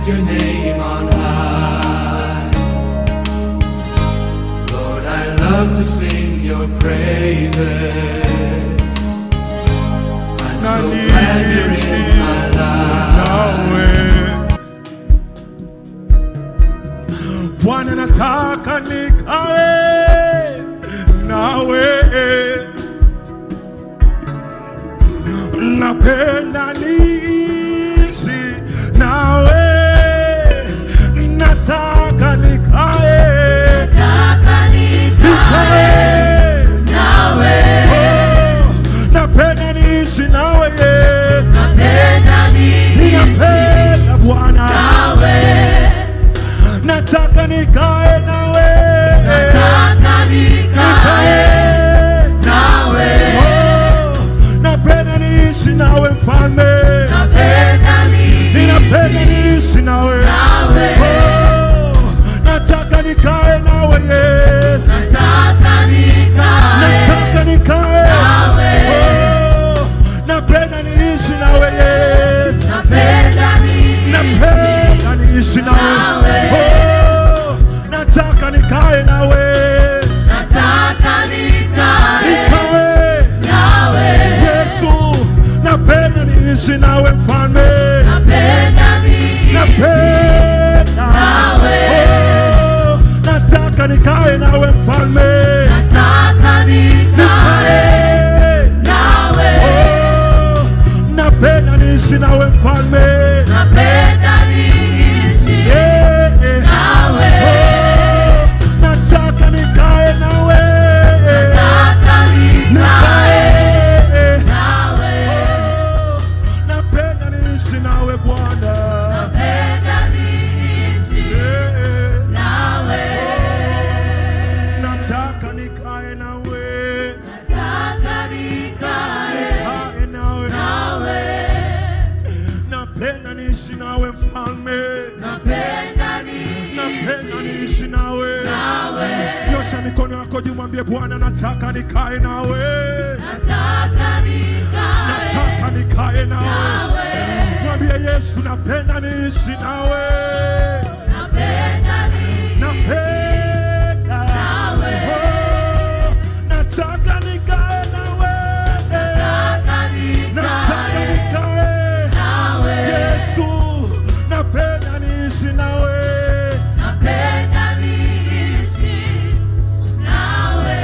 lift your name on high. Lord, I love to sing your praises. I'm so glad you're in my life. nawe Bwana nataka nikae nawe napenda niishi nawe nataka nikae Nataka nikae nikae nawe, Oh, napenda niishi nawe Yesu napenda niishi ninapenda Bwana nawe, nataka nikae nawe nataka nikae Nikae. nawe, Oh, napenda niishi nawe mfalme napenda ninapenda niishi niishi nawe nawe, Oh, nataka nikae nawe Yesu nataka nikae nataka nikae nawe, Oh, napenda niishi nawe Yesu napenda niishi napenda niishi nawe nawe. Oh, nataka nikae nawe nataka nikae nikae nawe, Yesu napenda niishi nawe mfalme napenda niishi napenda nawe. Oh, nataka nikae nawe mfalme nataka nikae nikae nawe, Oh, napenda niishi nawe mfalme napenda niishi Eh, eh. nawe, Oh, nataka nikae nawe nataka nikae nikae nawe, Oh, napenda niishi nawe Bwana napenda niishi Eh, eh. nawe, nataka nikae nawe nataka nikae nikae nawe nawe, napenda niishi nawe mfalme napenda napenda niishi niishi nawe nawe, nyosha mikono yako juu mwambie bwana nataka nikae nawe nataka nikae nataka nikae nawe nawe, mwambie yesu napenda niishi nawe napenda niishi napenda nawe. Oh, nataka nikae nawe nataka nataka nikae nikae nawe, yesu napenda niishi nawe napenda niishi nawe.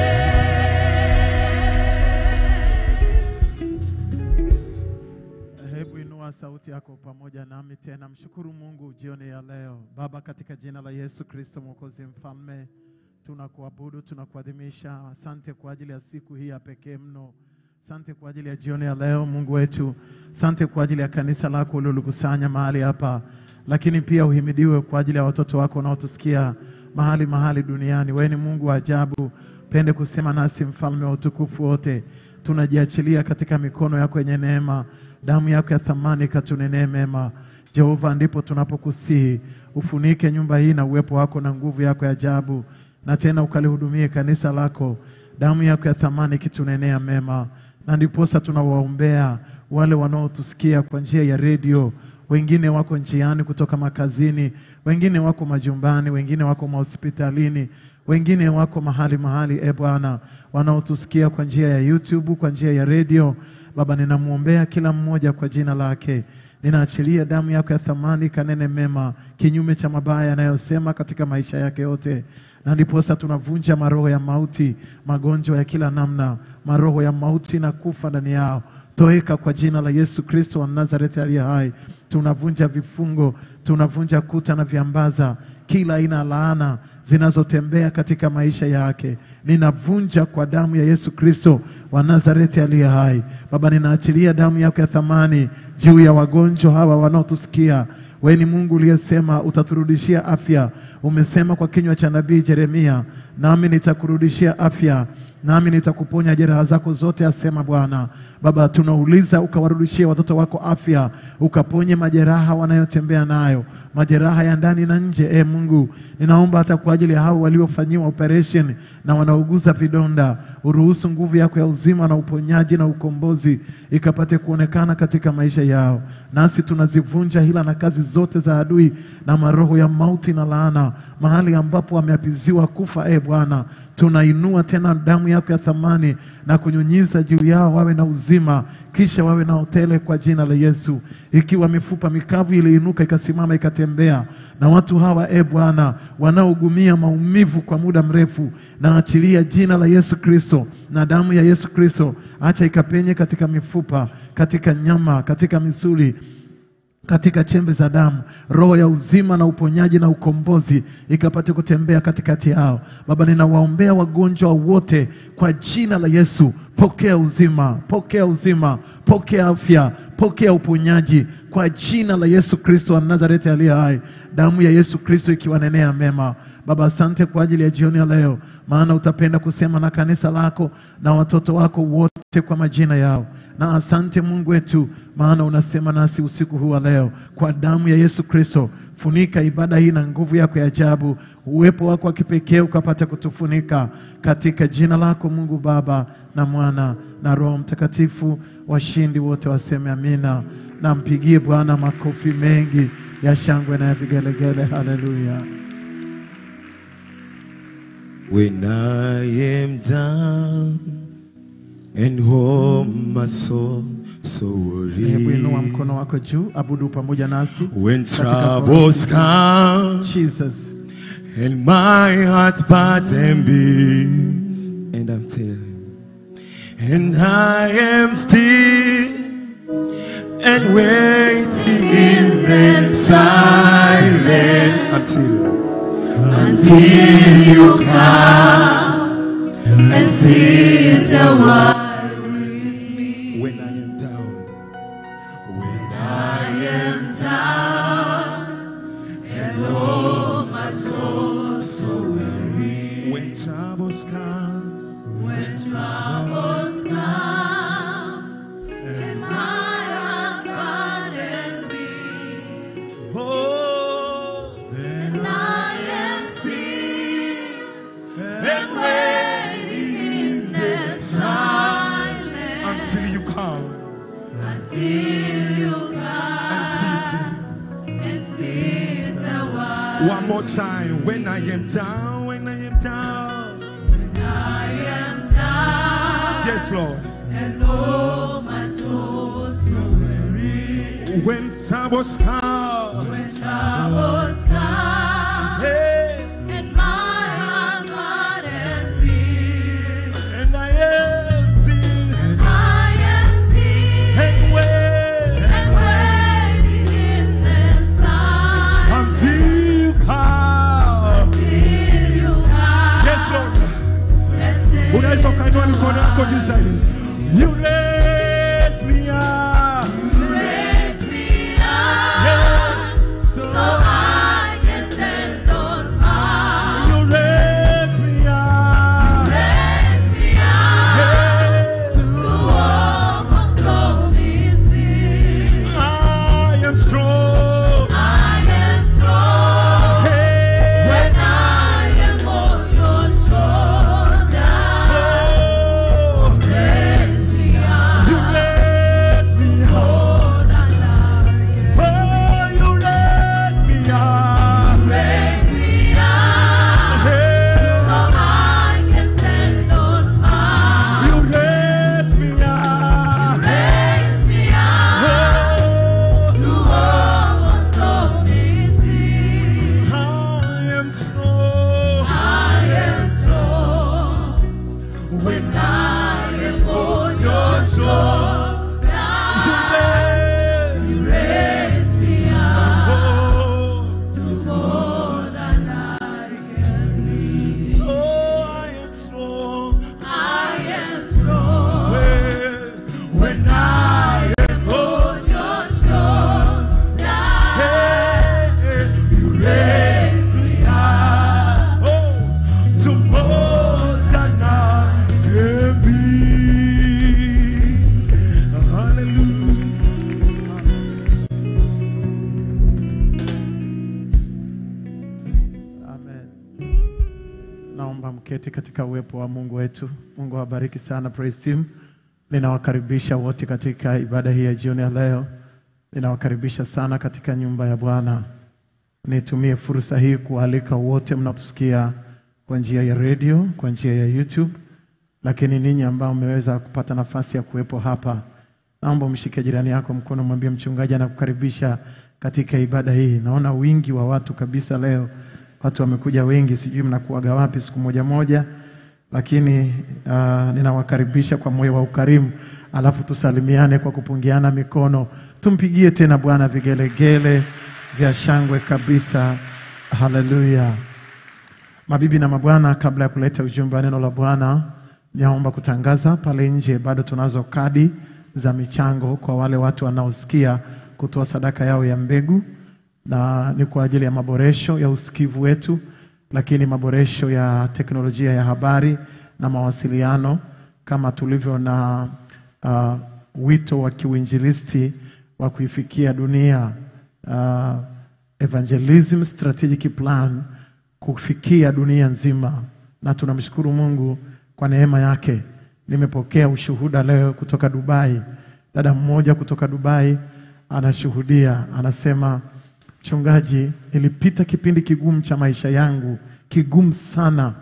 Hebu inua sauti yako pamoja nami tena, mshukuru Mungu jioni ya leo. Baba, katika jina la Yesu Kristo Mwokozi Mfalme, tunakuabudu, tunakuadhimisha. Asante kwa ajili ya siku hii ya pekee mno. Asante kwa ajili ya jioni ya leo, Mungu wetu. Asante kwa ajili ya kanisa lako ulilolikusanya mahali hapa, lakini pia uhimidiwe kwa ajili ya watoto wako wanaotusikia mahali mahali duniani. Wewe ni Mungu wa ajabu, pende kusema nasi, mfalme wa utukufu wote tunajiachilia katika mikono yako yenye neema, damu yako ya thamani katunenee mema. Jehova, ndipo tunapokusihi ufunike nyumba hii na uwepo wako na nguvu yako ya ajabu, na tena ukalihudumie kanisa lako, damu yako ya thamani ikitunenea mema. Na ndiposa tunawaombea wale wanaotusikia kwa njia ya redio, wengine wako njiani kutoka makazini, wengine wako majumbani, wengine wako mahospitalini, wengine wako mahali mahali, e Bwana, wanaotusikia kwa njia ya YouTube, kwa njia ya redio. Baba, ninamwombea kila mmoja kwa jina lake. Ninaachilia damu yako ya thamani kanene mema, kinyume cha mabaya yanayosema katika maisha yake yote, na ndiposa tunavunja maroho ya mauti, magonjwa ya kila namna, maroho ya mauti na kufa ndani yao toweka kwa jina la Yesu Kristo wa Nazareti aliye hai. Tunavunja vifungo, tunavunja kuta na viambaza, kila aina ya laana zinazotembea katika maisha yake, ninavunja kwa damu ya Yesu Kristo wa Nazareti aliye hai. Baba, ninaachilia damu yako ya thamani juu ya wagonjwa hawa wanaotusikia. Wewe ni Mungu uliyesema utaturudishia afya. Umesema kwa kinywa cha nabii Yeremia, nami nitakurudishia afya nami nitakuponya jeraha zako zote, asema Bwana. Baba, tunauliza ukawarudishie watoto wako afya, ukaponye majeraha wanayotembea nayo, majeraha ya ndani na nje. E Mungu, ninaomba hata kwa ajili ya hao waliofanyiwa operation na wanauguza vidonda, uruhusu nguvu yako ya uzima na uponyaji na ukombozi ikapate kuonekana katika maisha yao, nasi tunazivunja hila na kazi zote za adui na maroho ya mauti na laana, mahali ambapo wameapiziwa kufa. E Bwana, tunainua tena damu yako ya thamani na kunyunyiza juu yao, wawe na uzima, kisha wawe na hotele kwa jina la Yesu. Ikiwa mifupa mikavu iliinuka ikasimama ikatembea, na watu hawa e Bwana wanaougumia maumivu kwa muda mrefu, na achilia jina la Yesu Kristo na damu ya Yesu Kristo, acha ikapenye katika mifupa, katika nyama, katika misuli katika chembe za damu, roho ya uzima na uponyaji na ukombozi ikapate kutembea katikati yao. Baba, ninawaombea wagonjwa wote kwa jina la Yesu. Pokea uzima, pokea uzima, pokea afya, pokea uponyaji kwa jina la Yesu Kristo wa Nazareti aliye hai, damu ya Yesu Kristo ikiwanenea mema. Baba, asante kwa ajili ya jioni ya leo, maana utapenda kusema na kanisa lako na watoto wako wote kwa majina yao, na asante Mungu wetu, maana unasema nasi usiku huu wa leo kwa damu ya Yesu Kristo. Funika ibada hii na nguvu yako ya ajabu, uwepo wako wa kipekee ukapata kutufunika katika jina lako Mungu Baba na Mwana na Roho Mtakatifu. Washindi wote waseme amina, na mpigie Bwana makofi mengi ya shangwe na ya vigelegele. Haleluya! When I am down and home my soul so Hebu inua worried. mkono wako juu, abudu pamoja nasi When katika troubles chorus. come Jesus. and my heart part and beat, and I'm still, and I am still and waiting in the silence until Until you come and sit a while with me. when I am down, when I am down and oh my soul so weary. when troubles come. When troubles comes and my heart burdened be, Oh, and I am still and waiting in the silence until you come until you and sit. come and sit a while. One more time. When I am down, when I am down. I am down Yes, Lord. and oh my soul so weary. When troubles come. When troubles come Hey, and my heart burdened be, and I am still and I am still and wait and waiting in the silence until you come. till you come Yes, Lord. and sit Unaweza ukainua mikono yako juu zaidi. You raise me up. raise me up Yeah. so I can stand on high. You raise me up. Raise me up Yeah. to walk on stormy seas. I am strong. I am strong Hey. when I am on your shoulder. Oh, Raise me up you raise me up. more than I can. Oh, you raise me up. Raise me up Hey. so I can stand on high. You raise me up. Raise me up Oh, to walk on stormy seas. I am strong. I am strong when I am on your shoulder. You raise You raise me up Oh, to more than I can be. oh, I am strong. I am strong When, when I am on your shoulder. Hey, you raise me up. Oh, to more than I can be. Hallelujah. Amen. Naomba mketi katika uwepo wa Mungu wetu. Mungu awabariki sana praise team. Ninawakaribisha wote katika ibada hii ya jioni ya leo. Ninawakaribisha sana katika nyumba ya Bwana. Nitumie fursa hii kualika wote mnaotusikia kwa njia ya redio, kwa njia ya YouTube, lakini ninyi ambao mmeweza kupata nafasi ya kuwepo hapa, naomba mshike jirani yako mkono, mwambie mchungaji anakukaribisha katika ibada hii. Naona wingi wa watu kabisa leo, watu wamekuja wengi, sijui mnakuaga wapi siku moja moja, lakini uh, ninawakaribisha kwa moyo wa ukarimu, alafu tusalimiane kwa kupungiana mikono. Tumpigie tena Bwana vigelegele vya shangwe kabisa. Haleluya! Mabibi na mabwana, kabla ya kuleta ujumbe wa neno la Bwana, naomba kutangaza pale nje, bado tunazo kadi za michango kwa wale watu wanaosikia kutoa sadaka yao ya mbegu, na ni kwa ajili ya maboresho ya usikivu wetu, lakini maboresho ya teknolojia ya habari na mawasiliano, kama tulivyo na uh, wito wa kiuinjilisti wa kuifikia dunia uh, evangelism strategic plan kufikia dunia nzima, na tunamshukuru Mungu kwa neema yake. Nimepokea ushuhuda leo kutoka Dubai. Dada mmoja kutoka Dubai anashuhudia, anasema, mchungaji, nilipita kipindi kigumu cha maisha yangu, kigumu sana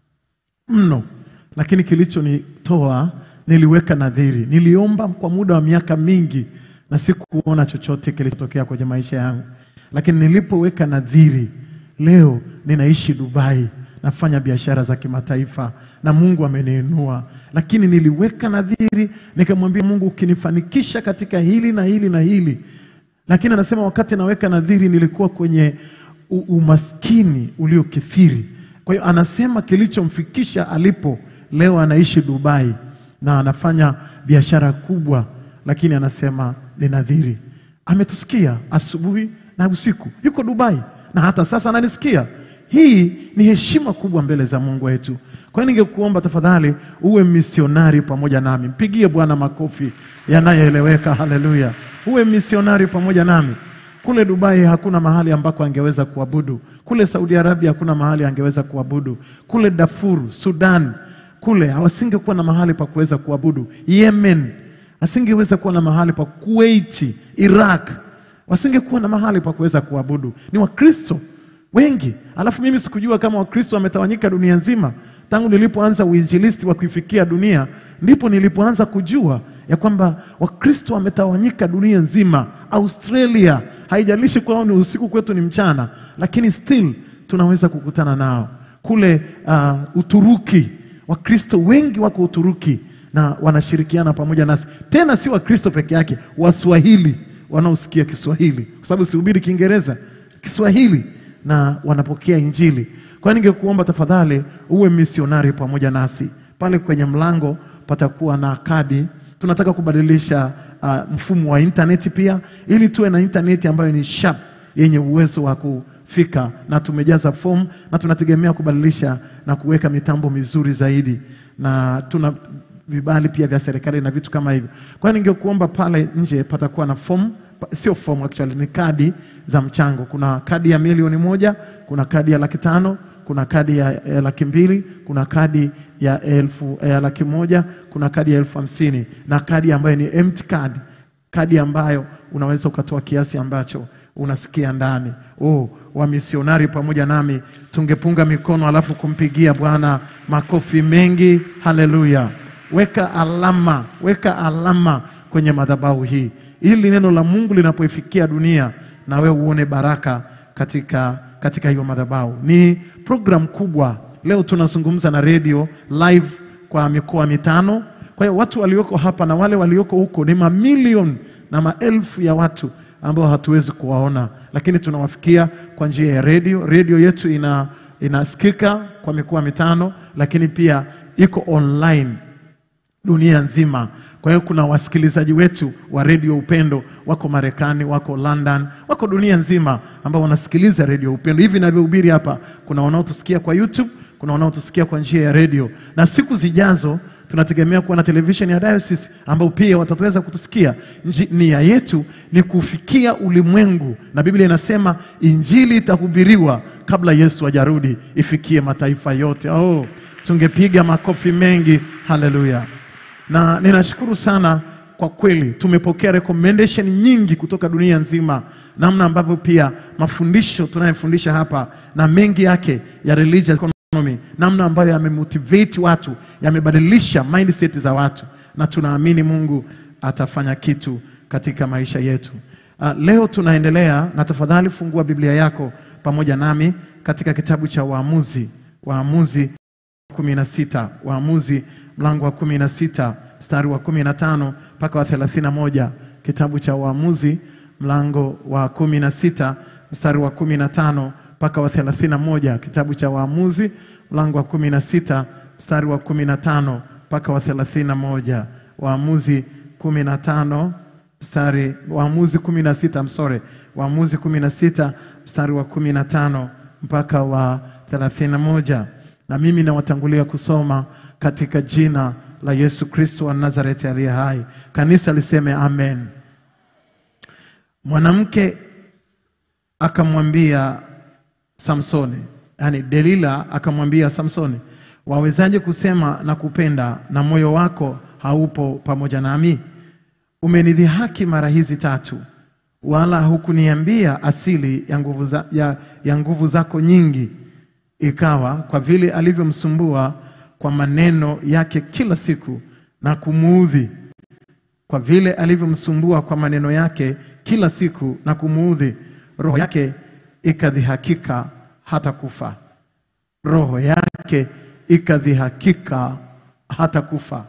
mno, lakini kilichonitoa niliweka nadhiri, niliomba kwa muda wa miaka mingi na sikuona chochote kilichotokea kwenye maisha yangu, lakini nilipoweka nadhiri, leo ninaishi Dubai, nafanya biashara za kimataifa na Mungu ameniinua. Lakini niliweka nadhiri, nikamwambia Mungu, ukinifanikisha katika hili na hili na hili. Lakini anasema wakati naweka nadhiri, nilikuwa kwenye u- umaskini uliokithiri. Kwa hiyo anasema kilichomfikisha alipo leo, anaishi Dubai na anafanya biashara kubwa, lakini anasema ni nadhiri. Ametusikia asubuhi na usiku, yuko Dubai na hata sasa ananisikia. Hii ni heshima kubwa mbele za Mungu wetu. Kwa hiyo ningekuomba tafadhali uwe misionari pamoja nami. Mpigie Bwana makofi yanayoeleweka. Haleluya! Uwe misionari pamoja nami. Kule Dubai hakuna mahali ambako angeweza kuabudu. Kule Saudi Arabia hakuna mahali angeweza kuabudu. Kule Darfur, Sudan, kule hawasingekuwa na mahali pa kuweza kuabudu. Yemen asingeweza kuwa na mahali pa Kuwait, Iraq wasingekuwa na mahali pa kuweza kuabudu. Ni Wakristo wengi, alafu mimi sikujua kama Wakristo wametawanyika dunia nzima. Tangu nilipoanza uinjilisti wa kuifikia dunia, ndipo nilipoanza kujua ya kwamba Wakristo wametawanyika dunia nzima. Australia, haijalishi kwao ni usiku, kwetu ni mchana, lakini still tunaweza kukutana nao. Kule uh, Uturuki, Wakristo wengi wako Uturuki na wanashirikiana pamoja nasi, tena si Wakristo peke yake, Waswahili wanaosikia Kiswahili, kwa sababu sihubiri Kiingereza, Kiswahili na wanapokea Injili. Kwa hiyo ningekuomba tafadhali uwe misionari pamoja nasi. Pale kwenye mlango patakuwa na kadi. Tunataka kubadilisha uh, mfumo wa intaneti pia, ili tuwe na intaneti ambayo ni sharp, yenye uwezo wa kufika, na tumejaza fomu na tunategemea kubadilisha na kuweka mitambo mizuri zaidi, na tuna vibali pia vya serikali na vitu kama hivyo. Kwa hiyo ningekuomba pale nje patakuwa na fomu, pa- sio fomu actually, ni kadi za mchango. Kuna kadi ya milioni moja, kuna kadi ya laki tano, kuna kadi ya, ya laki mbili, kuna kadi ya elfu ya laki moja, kuna kadi ya elfu hamsini na kadi ambayo ni empty card, kadi ambayo unaweza ukatoa kiasi ambacho unasikia ndani. Oh, wamisionari pamoja nami tungepunga mikono alafu kumpigia Bwana makofi mengi. Haleluya! Weka alama, weka alama kwenye madhabahu hii, ili neno la Mungu linapoifikia dunia na wewe uone baraka katika, katika hiyo madhabahu. Ni program kubwa. Leo tunazungumza na redio live kwa mikoa mitano. Kwa hiyo watu walioko hapa na wale walioko huko ni mamilioni na maelfu ya watu ambao hatuwezi kuwaona, lakini tunawafikia kwa njia ya redio. Redio yetu ina inasikika kwa mikoa mitano, lakini pia iko online dunia nzima. Kwa hiyo kuna wasikilizaji wetu wa redio Upendo wako Marekani, wako London, wako dunia nzima ambao wanasikiliza redio Upendo. Hivi navyohubiri hapa, kuna wanaotusikia kwa YouTube, kuna wanaotusikia kwa njia ya redio, na siku zijazo tunategemea kuwa na televisheni ya Diocese ambao pia wataweza kutusikia. Nji- Nia yetu ni kufikia ulimwengu, na Biblia inasema injili itahubiriwa kabla Yesu hajarudi, ifikie mataifa yote. Oh, tungepiga makofi mengi, haleluya! Na ninashukuru sana kwa kweli tumepokea recommendation nyingi kutoka dunia nzima, namna ambavyo pia mafundisho tunayofundisha hapa na mengi yake ya religious economy, namna ambayo yamemotivate watu, yamebadilisha mindset za watu, na tunaamini Mungu atafanya kitu katika maisha yetu. Uh, leo tunaendelea na tafadhali fungua Biblia yako pamoja nami katika kitabu cha Waamuzi, Waamuzi kumi na sita Waamuzi mlango wa kumi na sita mstari wa kumi na tano mpaka wa thelathini na moja Kitabu cha Waamuzi mlango wa kumi na sita mstari wa kumi na tano mpaka wa thelathini na moja Kitabu cha Waamuzi mlango wa kumi na sita mstari wa kumi na tano mpaka wa thelathini na moja Waamuzi kumi na tano mstari Waamuzi kumi na sita msore Waamuzi kumi na sita mstari wa kumi na tano mpaka wa thelathini na moja na mimi nawatangulia kusoma katika jina la Yesu Kristo wa Nazareti aliye hai. Kanisa liseme amen. Mwanamke akamwambia Samsoni, yani Delila akamwambia Samsoni, wawezaje kusema na kupenda na moyo wako haupo pamoja nami? Umenidhihaki mara hizi tatu, wala hukuniambia asili ya nguvu, za, ya, ya nguvu zako nyingi. Ikawa kwa vile alivyomsumbua kwa maneno yake kila siku na kumuudhi, kwa vile alivyomsumbua kwa maneno yake kila siku na kumuudhi, roho yake ikadhihakika hata kufa. Roho yake ikadhihakika hata kufa.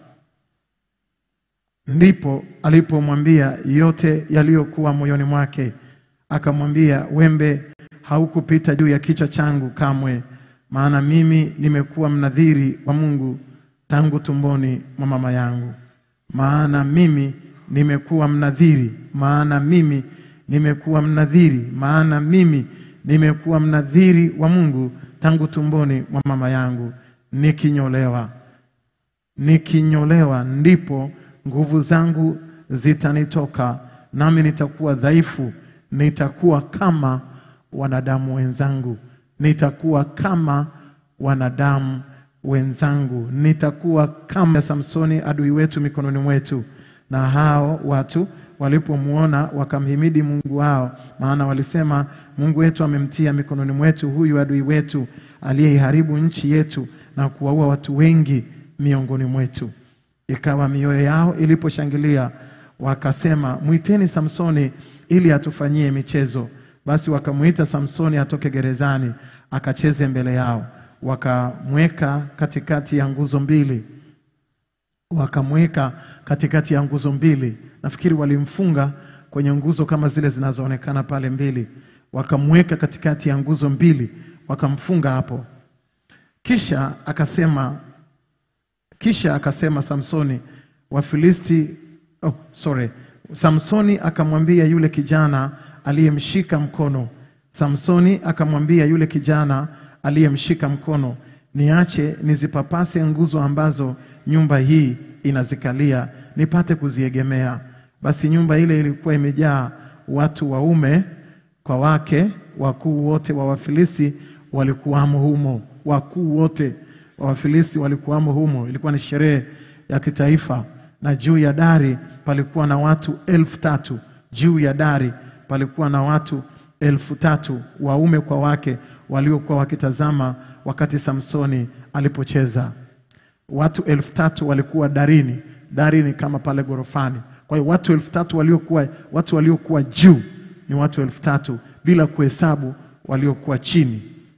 Ndipo alipomwambia yote yaliyokuwa moyoni mwake, akamwambia, wembe haukupita juu ya kichwa changu kamwe, maana mimi nimekuwa mnadhiri wa Mungu tangu tumboni mwa mama yangu. Maana mimi nimekuwa mnadhiri, maana mimi nimekuwa mnadhiri, maana mimi nimekuwa mnadhiri wa Mungu tangu tumboni mwa mama yangu, nikinyolewa nikinyolewa ndipo nguvu zangu zitanitoka, nami nitakuwa dhaifu, nitakuwa kama wanadamu wenzangu, nitakuwa kama wanadamu wenzangu, nitakuwa kama Samsoni adui wetu mikononi mwetu. Na hao watu walipomwona wakamhimidi Mungu wao, maana walisema, Mungu wetu amemtia mikononi mwetu huyu adui wetu aliyeiharibu nchi yetu na kuwaua watu wengi miongoni mwetu. Ikawa mioyo yao iliposhangilia, wakasema, mwiteni Samsoni ili atufanyie michezo. Basi wakamwita Samsoni atoke gerezani akacheze mbele yao. Wakamweka katikati ya nguzo mbili, wakamweka katikati ya nguzo mbili. Nafikiri walimfunga kwenye nguzo kama zile zinazoonekana pale mbili, wakamweka katikati ya nguzo mbili, wakamfunga hapo. Kisha akasema kisha akasema Samsoni, Wafilisti oh, sorry. Samsoni akamwambia yule kijana aliyemshika mkono. Samsoni akamwambia yule kijana aliyemshika mkono, niache nizipapase nguzo ambazo nyumba hii inazikalia, nipate kuziegemea. Basi nyumba ile ilikuwa imejaa watu waume kwa wake, wakuu wote wa Wafilisti walikuwamo humo, wakuu wote wa Wafilisti walikuwamo humo. Ilikuwa ni sherehe ya kitaifa, na juu ya dari palikuwa na watu elfu tatu. Juu ya dari palikuwa na watu elfu tatu waume kwa wake waliokuwa wakitazama wakati Samsoni alipocheza. Watu elfu tatu walikuwa darini. Dari ni kama pale gorofani. Kwa hiyo watu elfu tatu waliokuwa watu waliokuwa juu ni watu elfu tatu bila kuhesabu waliokuwa chini.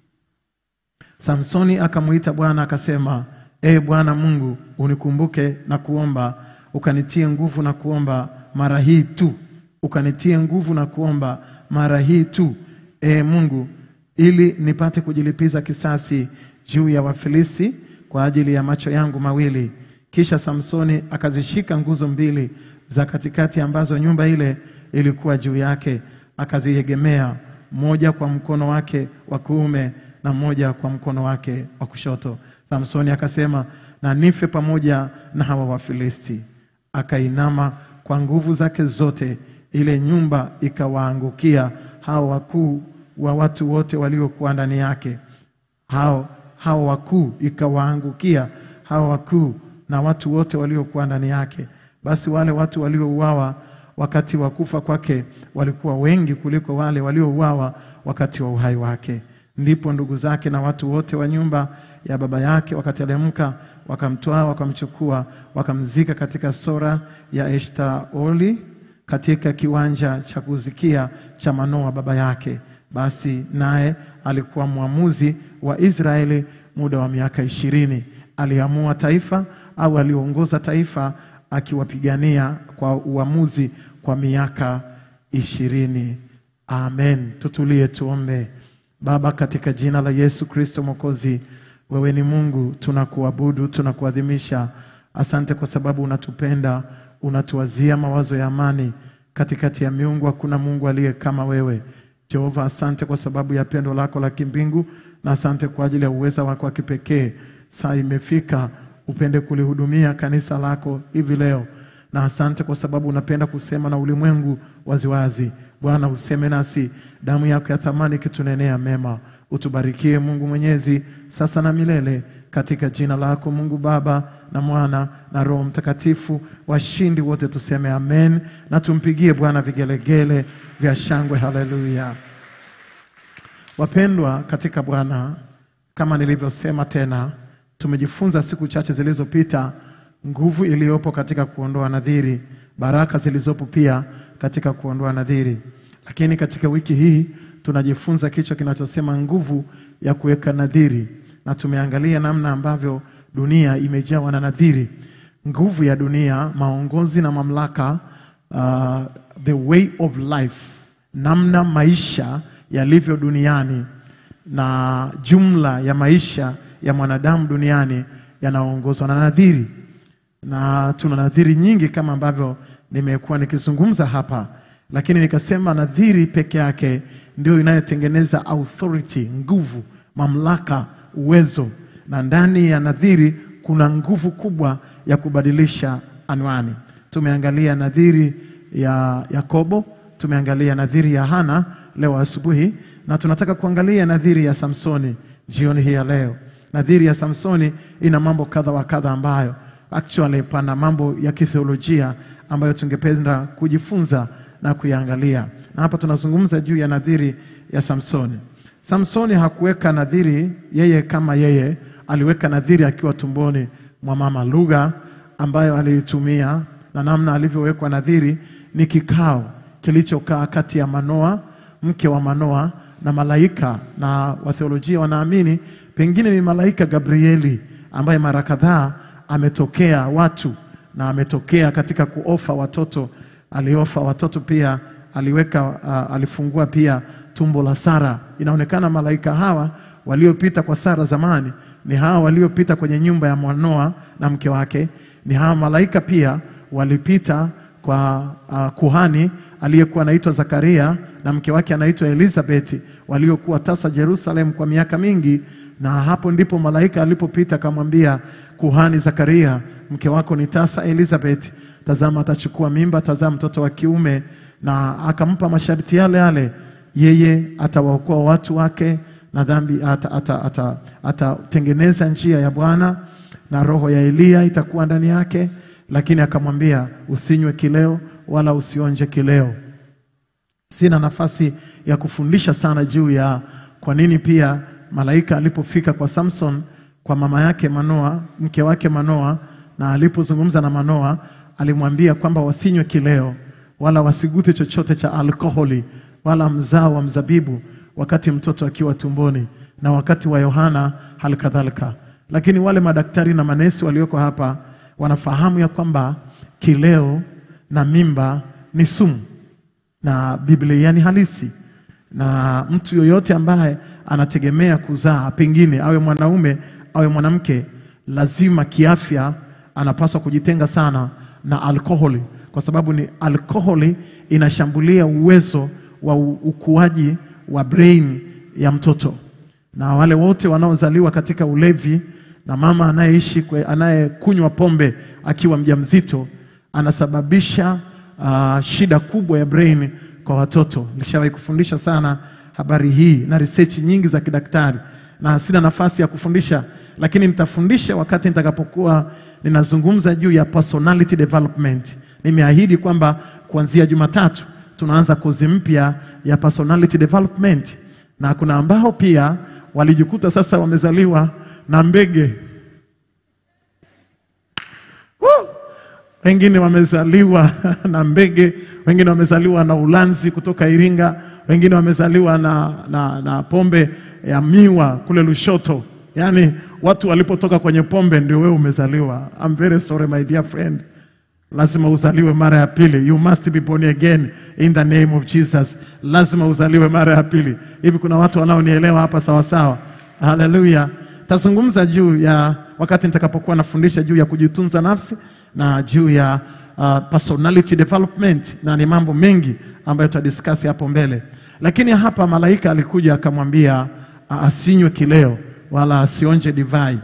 Samsoni akamwita Bwana akasema, Ee Bwana Mungu, unikumbuke na kuomba, ukanitie nguvu na kuomba mara hii tu, ukanitie nguvu na kuomba mara hii tu, Ee Mungu, ili nipate kujilipiza kisasi juu ya Wafilisti kwa ajili ya macho yangu mawili. Kisha Samsoni akazishika nguzo mbili za katikati ambazo nyumba ile ilikuwa juu yake, akaziegemea, moja kwa mkono wake wa kuume na mmoja kwa mkono wake wa kushoto. Samsoni akasema, na nife pamoja na hawa Wafilisti. Akainama kwa nguvu zake zote, ile nyumba ikawaangukia hao wakuu wa watu wote waliokuwa ndani yake. Hao hao wakuu ikawaangukia hao wakuu na watu wote waliokuwa ndani yake. Basi wale watu waliouawa wakati wa kufa kwake walikuwa wengi kuliko wale waliouawa wakati wa uhai wake. Ndipo ndugu zake na watu wote wa nyumba ya baba yake wakateremka, wakamtwaa, wakamchukua, wakamzika katika sora ya Eshtaoli katika kiwanja cha kuzikia cha Manoa baba yake. Basi naye alikuwa mwamuzi wa Israeli muda wa miaka ishirini. Aliamua taifa au aliongoza taifa akiwapigania kwa uamuzi kwa miaka ishirini. Amen. Tutulie tuombe. Baba, katika jina la Yesu Kristo Mwokozi, wewe ni Mungu, tunakuabudu, tunakuadhimisha. Asante kwa sababu unatupenda, unatuwazia mawazo ya amani. Katikati ya miungu hakuna Mungu aliye kama wewe. Jehova, asante kwa sababu ya pendo lako la kimbingu na asante kwa ajili ya uweza wako wa kipekee. Saa imefika upende kulihudumia kanisa lako hivi leo, na asante kwa sababu unapenda kusema na ulimwengu waziwazi. Bwana, useme nasi, damu yako ya thamani ikitunenea mema. Utubarikie Mungu Mwenyezi, sasa na milele, katika jina lako Mungu Baba na Mwana na Roho Mtakatifu. Washindi wote tuseme amen, na tumpigie Bwana vigelegele vya shangwe. Haleluya! Wapendwa katika Bwana, kama nilivyosema tena, tumejifunza siku chache zilizopita nguvu iliyopo katika kuondoa nadhiri, baraka zilizopo pia katika kuondoa nadhiri. Lakini katika wiki hii tunajifunza kichwa kinachosema nguvu ya kuweka nadhiri, na tumeangalia namna ambavyo dunia imejawa na nadhiri, nguvu ya dunia, maongozi na mamlaka, uh, the way of life, namna maisha yalivyo duniani na jumla ya maisha ya mwanadamu duniani yanaongozwa na nadhiri, na tuna nadhiri nyingi kama ambavyo nimekuwa nikizungumza hapa, lakini nikasema nadhiri peke yake ndio inayotengeneza authority, nguvu, mamlaka, uwezo, na ndani ya nadhiri kuna nguvu kubwa ya kubadilisha anwani. Tumeangalia nadhiri ya Yakobo, tumeangalia nadhiri ya Hana leo asubuhi, na tunataka kuangalia nadhiri ya Samsoni jioni hii ya leo. Nadhiri ya Samsoni ina mambo kadha wa kadha ambayo actually pana mambo ya kitheolojia ambayo tungependa kujifunza na kuyaangalia, na hapa tunazungumza juu ya nadhiri ya Samsoni. Samsoni hakuweka nadhiri yeye kama yeye, aliweka nadhiri akiwa tumboni mwa mama. Lugha ambayo aliitumia na namna alivyowekwa nadhiri ni kikao kilichokaa kati ya Manoa, mke wa Manoa, na malaika, na watheolojia wanaamini pengine ni malaika Gabrieli ambaye mara kadhaa ametokea watu na ametokea katika kuofa watoto. Aliofa watoto pia, aliweka uh, alifungua pia tumbo la Sara. Inaonekana malaika hawa waliopita kwa Sara zamani ni hawa waliopita kwenye nyumba ya Manoa na mke wake. Ni hawa malaika pia walipita kwa uh, kuhani aliyekuwa anaitwa Zakaria na mke wake anaitwa Elizabeti waliokuwa tasa Jerusalem kwa miaka mingi, na hapo ndipo malaika alipopita akamwambia kuhani Zakaria, mke wako ni tasa Elizabeth, tazama atachukua mimba, tazaa mtoto wa kiume, na akampa masharti yale yale, yeye atawaokoa watu wake na dhambi, atatengeneza ata, ata, atatengeneza njia ya Bwana na roho ya Eliya itakuwa ndani yake, lakini akamwambia usinywe kileo wala usionje kileo. Sina nafasi ya kufundisha sana juu ya kwa nini pia malaika alipofika kwa Samson kwa mama yake Manoa, mke wake Manoa, na alipozungumza na Manoa alimwambia kwamba wasinywe kileo wala wasigute chochote cha alkoholi wala mzao wa mzabibu wakati mtoto akiwa tumboni na wakati wa Yohana halikadhalika. Lakini wale madaktari na manesi walioko hapa wanafahamu ya kwamba kileo na mimba ni sumu na Biblia ni halisi, na mtu yoyote ambaye anategemea kuzaa, pengine awe mwanaume awe mwanamke, lazima kiafya anapaswa kujitenga sana na alkoholi, kwa sababu ni alkoholi inashambulia uwezo wa u- ukuaji wa brain ya mtoto, na wale wote wanaozaliwa katika ulevi na mama anayeishi kwe- anayekunywa pombe akiwa mjamzito anasababisha uh, shida kubwa ya brain kwa watoto. Nilishawahi kufundisha sana habari hii na research nyingi za kidaktari, na sina nafasi ya kufundisha, lakini nitafundisha wakati nitakapokuwa ninazungumza juu ya personality development. Nimeahidi kwamba kuanzia Jumatatu tunaanza kozi mpya ya personality development, na kuna ambao pia walijikuta sasa wamezaliwa na mbege Woo! wengine wamezaliwa na mbege, wengine wamezaliwa na ulanzi kutoka Iringa, wengine wamezaliwa na, na, na pombe ya miwa kule Lushoto. Yaani watu walipotoka kwenye pombe ndio wewe umezaliwa. I'm very sorry my dear friend. Lazima uzaliwe mara ya pili. You must be born again in the name of Jesus. Lazima uzaliwe mara ya pili. Hivi kuna watu wanaonielewa hapa sawa sawa? Haleluya. Tazungumza juu ya wakati nitakapokuwa nafundisha juu ya kujitunza nafsi na juu ya uh, personality development na ni mambo mengi ambayo tutadiscuss hapo mbele. Lakini hapa malaika alikuja akamwambia uh, asinywe kileo wala asionje divai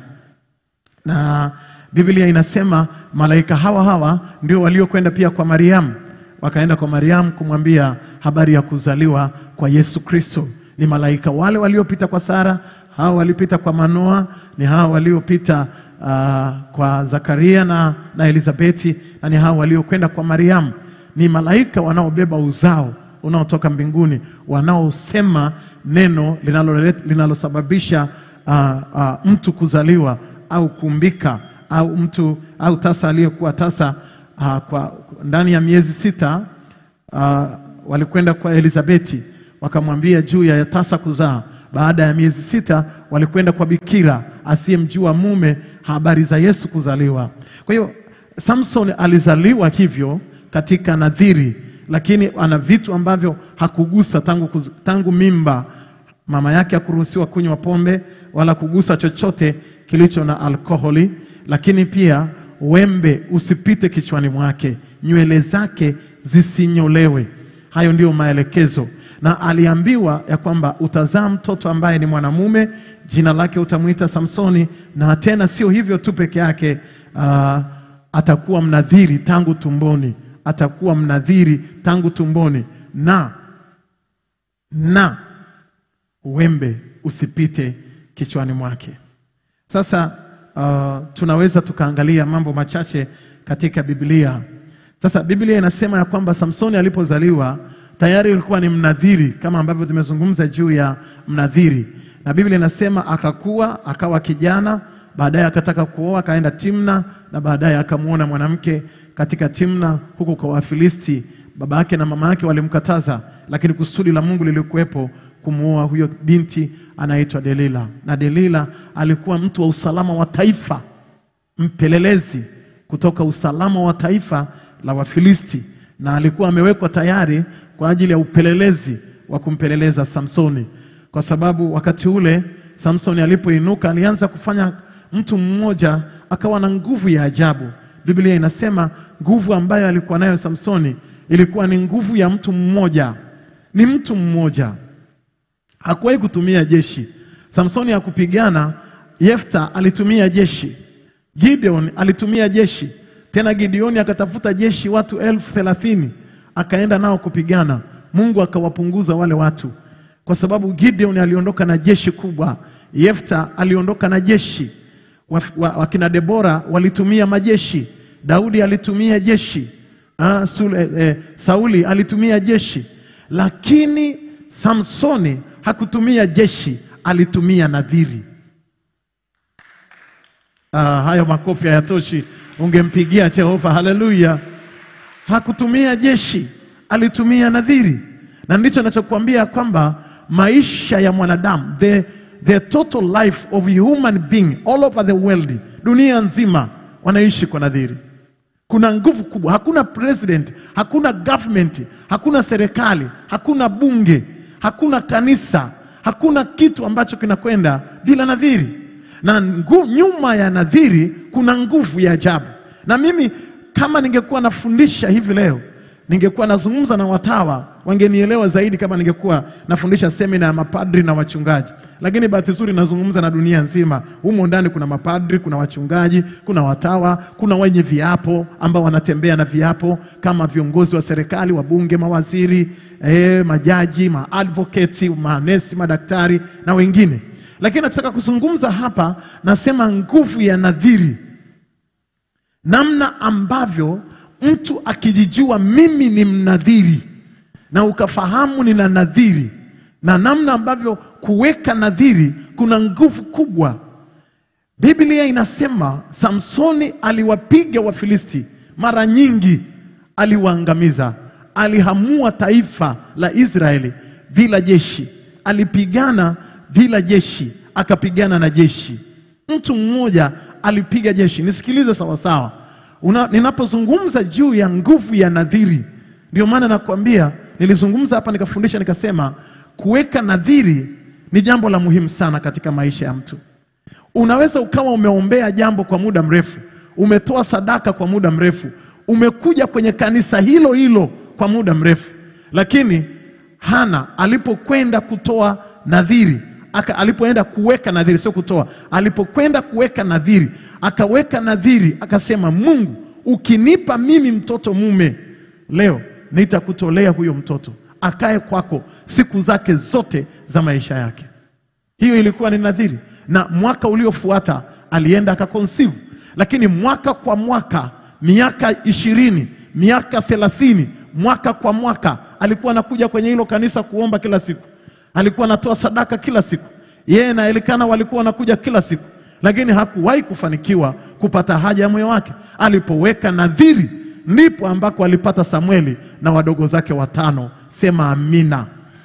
na Biblia inasema malaika hawa hawa ndio waliokwenda pia kwa Mariamu, wakaenda kwa Mariamu kumwambia habari ya kuzaliwa kwa Yesu Kristo. Ni malaika wale waliopita kwa Sara, hawa waliopita kwa Manoa, ni hawa waliopita uh, kwa Zakaria na, na Elizabeti, na ni hawa waliokwenda kwa Mariamu. Ni malaika wanaobeba uzao unaotoka mbinguni, wanaosema neno linaloleta- linalosababisha uh, uh, mtu kuzaliwa au kuumbika au mtu au tasa aliyekuwa tasa uh, kwa ndani ya miezi sita uh, walikwenda kwa Elizabeti wakamwambia juu ya tasa kuzaa. Baada ya miezi sita walikwenda kwa bikira asiyemjua mume habari za Yesu kuzaliwa. Kwa hiyo Samson alizaliwa hivyo katika nadhiri, lakini ana vitu ambavyo hakugusa tangu, kuz- tangu mimba mama yake hakuruhusiwa kunywa pombe wala kugusa chochote kilicho na alkoholi, lakini pia wembe usipite kichwani mwake, nywele zake zisinyolewe. Hayo ndiyo maelekezo, na aliambiwa ya kwamba utazaa mtoto ambaye ni mwanamume, jina lake utamwita Samsoni, na tena sio hivyo tu peke yake, ah, atakuwa mnadhiri tangu tumboni, atakuwa mnadhiri tangu tumboni na na wembe usipite kichwani mwake. Sasa uh, tunaweza tukaangalia mambo machache katika Biblia. Sasa Biblia inasema ya kwamba Samsoni alipozaliwa tayari alikuwa ni mnadhiri, kama ambavyo tumezungumza juu ya mnadhiri, na Biblia inasema akakuwa akawa kijana, baadaye akataka kuoa, akaenda Timna, na baadaye akamwona mwanamke katika Timna huko kwa Wafilisti. Baba yake na mama yake walimkataza, lakini kusudi la Mungu lilikuwepo kumuoa huyo binti anaitwa Delila, na Delila alikuwa mtu wa usalama wa taifa, mpelelezi kutoka usalama wa taifa la Wafilisti, na alikuwa amewekwa tayari kwa ajili ya upelelezi wa kumpeleleza Samsoni, kwa sababu wakati ule Samsoni alipoinuka alianza kufanya mtu mmoja akawa na nguvu ya ajabu. Biblia inasema nguvu ambayo alikuwa nayo Samsoni ilikuwa ni nguvu ya mtu mmoja, ni mtu mmoja hakuwahi kutumia jeshi. Samsoni hakupigana. Yefta alitumia jeshi, Gideon alitumia jeshi, tena Gideoni akatafuta jeshi watu elfu thelathini akaenda nao kupigana. Mungu akawapunguza wale watu, kwa sababu Gideon aliondoka na jeshi kubwa, Yefta aliondoka na jeshi. Waf- wa- Wakina Debora walitumia majeshi, Daudi alitumia jeshi, ah, Sule, eh, Sauli alitumia jeshi, lakini Samsoni hakutumia jeshi, alitumia nadhiri. Ah, hayo makofi hayatoshi, ungempigia Jehova haleluya. Hakutumia jeshi, alitumia nadhiri, na ndicho nachokuambia kwamba maisha ya mwanadamu the, the total life of a human being all over the world, dunia nzima wanaishi kwa nadhiri. Kuna nguvu kubwa. Hakuna president, hakuna government, hakuna serikali, hakuna bunge, hakuna kanisa, hakuna kitu ambacho kinakwenda bila nadhiri, na ngu, nyuma ya nadhiri kuna nguvu ya ajabu. Na mimi kama ningekuwa nafundisha hivi leo, ningekuwa nazungumza na watawa, wangenielewa zaidi kama ningekuwa nafundisha semina ya mapadri na wachungaji, lakini bahati nzuri nazungumza na dunia nzima. Humo ndani kuna mapadri, kuna wachungaji, kuna watawa, kuna wenye viapo ambao wanatembea na viapo kama viongozi wa serikali, wabunge, mawaziri, eh, majaji, maadvocate, manesi, madaktari na wengine. lakini nataka kuzungumza hapa, nasema nguvu ya nadhiri, namna ambavyo mtu akijijua mimi ni mnadhiri na ukafahamu nina nadhiri, na namna ambavyo kuweka nadhiri kuna nguvu kubwa. Biblia inasema Samsoni aliwapiga Wafilisti mara nyingi, aliwaangamiza, alihamua taifa la Israeli bila jeshi, alipigana bila jeshi, akapigana na jeshi. Mtu mmoja alipiga jeshi. Nisikilize sawasawa, Una- ninapozungumza juu ya nguvu ya nadhiri, ndio maana nakwambia, nilizungumza hapa nikafundisha, nikasema kuweka nadhiri ni jambo la muhimu sana katika maisha ya mtu. Unaweza ukawa umeombea jambo kwa muda mrefu, umetoa sadaka kwa muda mrefu, umekuja kwenye kanisa hilo hilo kwa muda mrefu, lakini Hana alipokwenda kutoa nadhiri aka, alipoenda kuweka nadhiri, sio kutoa, alipokwenda kuweka nadhiri, akaweka nadhiri, akasema, Mungu ukinipa mimi mtoto mume leo, nitakutolea huyo mtoto akae kwako siku zake zote za maisha yake. Hiyo ilikuwa ni nadhiri, na mwaka uliofuata alienda akakonsivu, lakini mwaka kwa mwaka, miaka ishirini, miaka thelathini, mwaka kwa mwaka alikuwa anakuja kwenye hilo kanisa kuomba kila siku, alikuwa anatoa sadaka kila siku, yeye na Elikana walikuwa wanakuja kila siku, lakini hakuwahi kufanikiwa kupata haja ya moyo wake. Alipoweka nadhiri, ndipo ambako alipata Samueli na wadogo zake watano. Sema amina.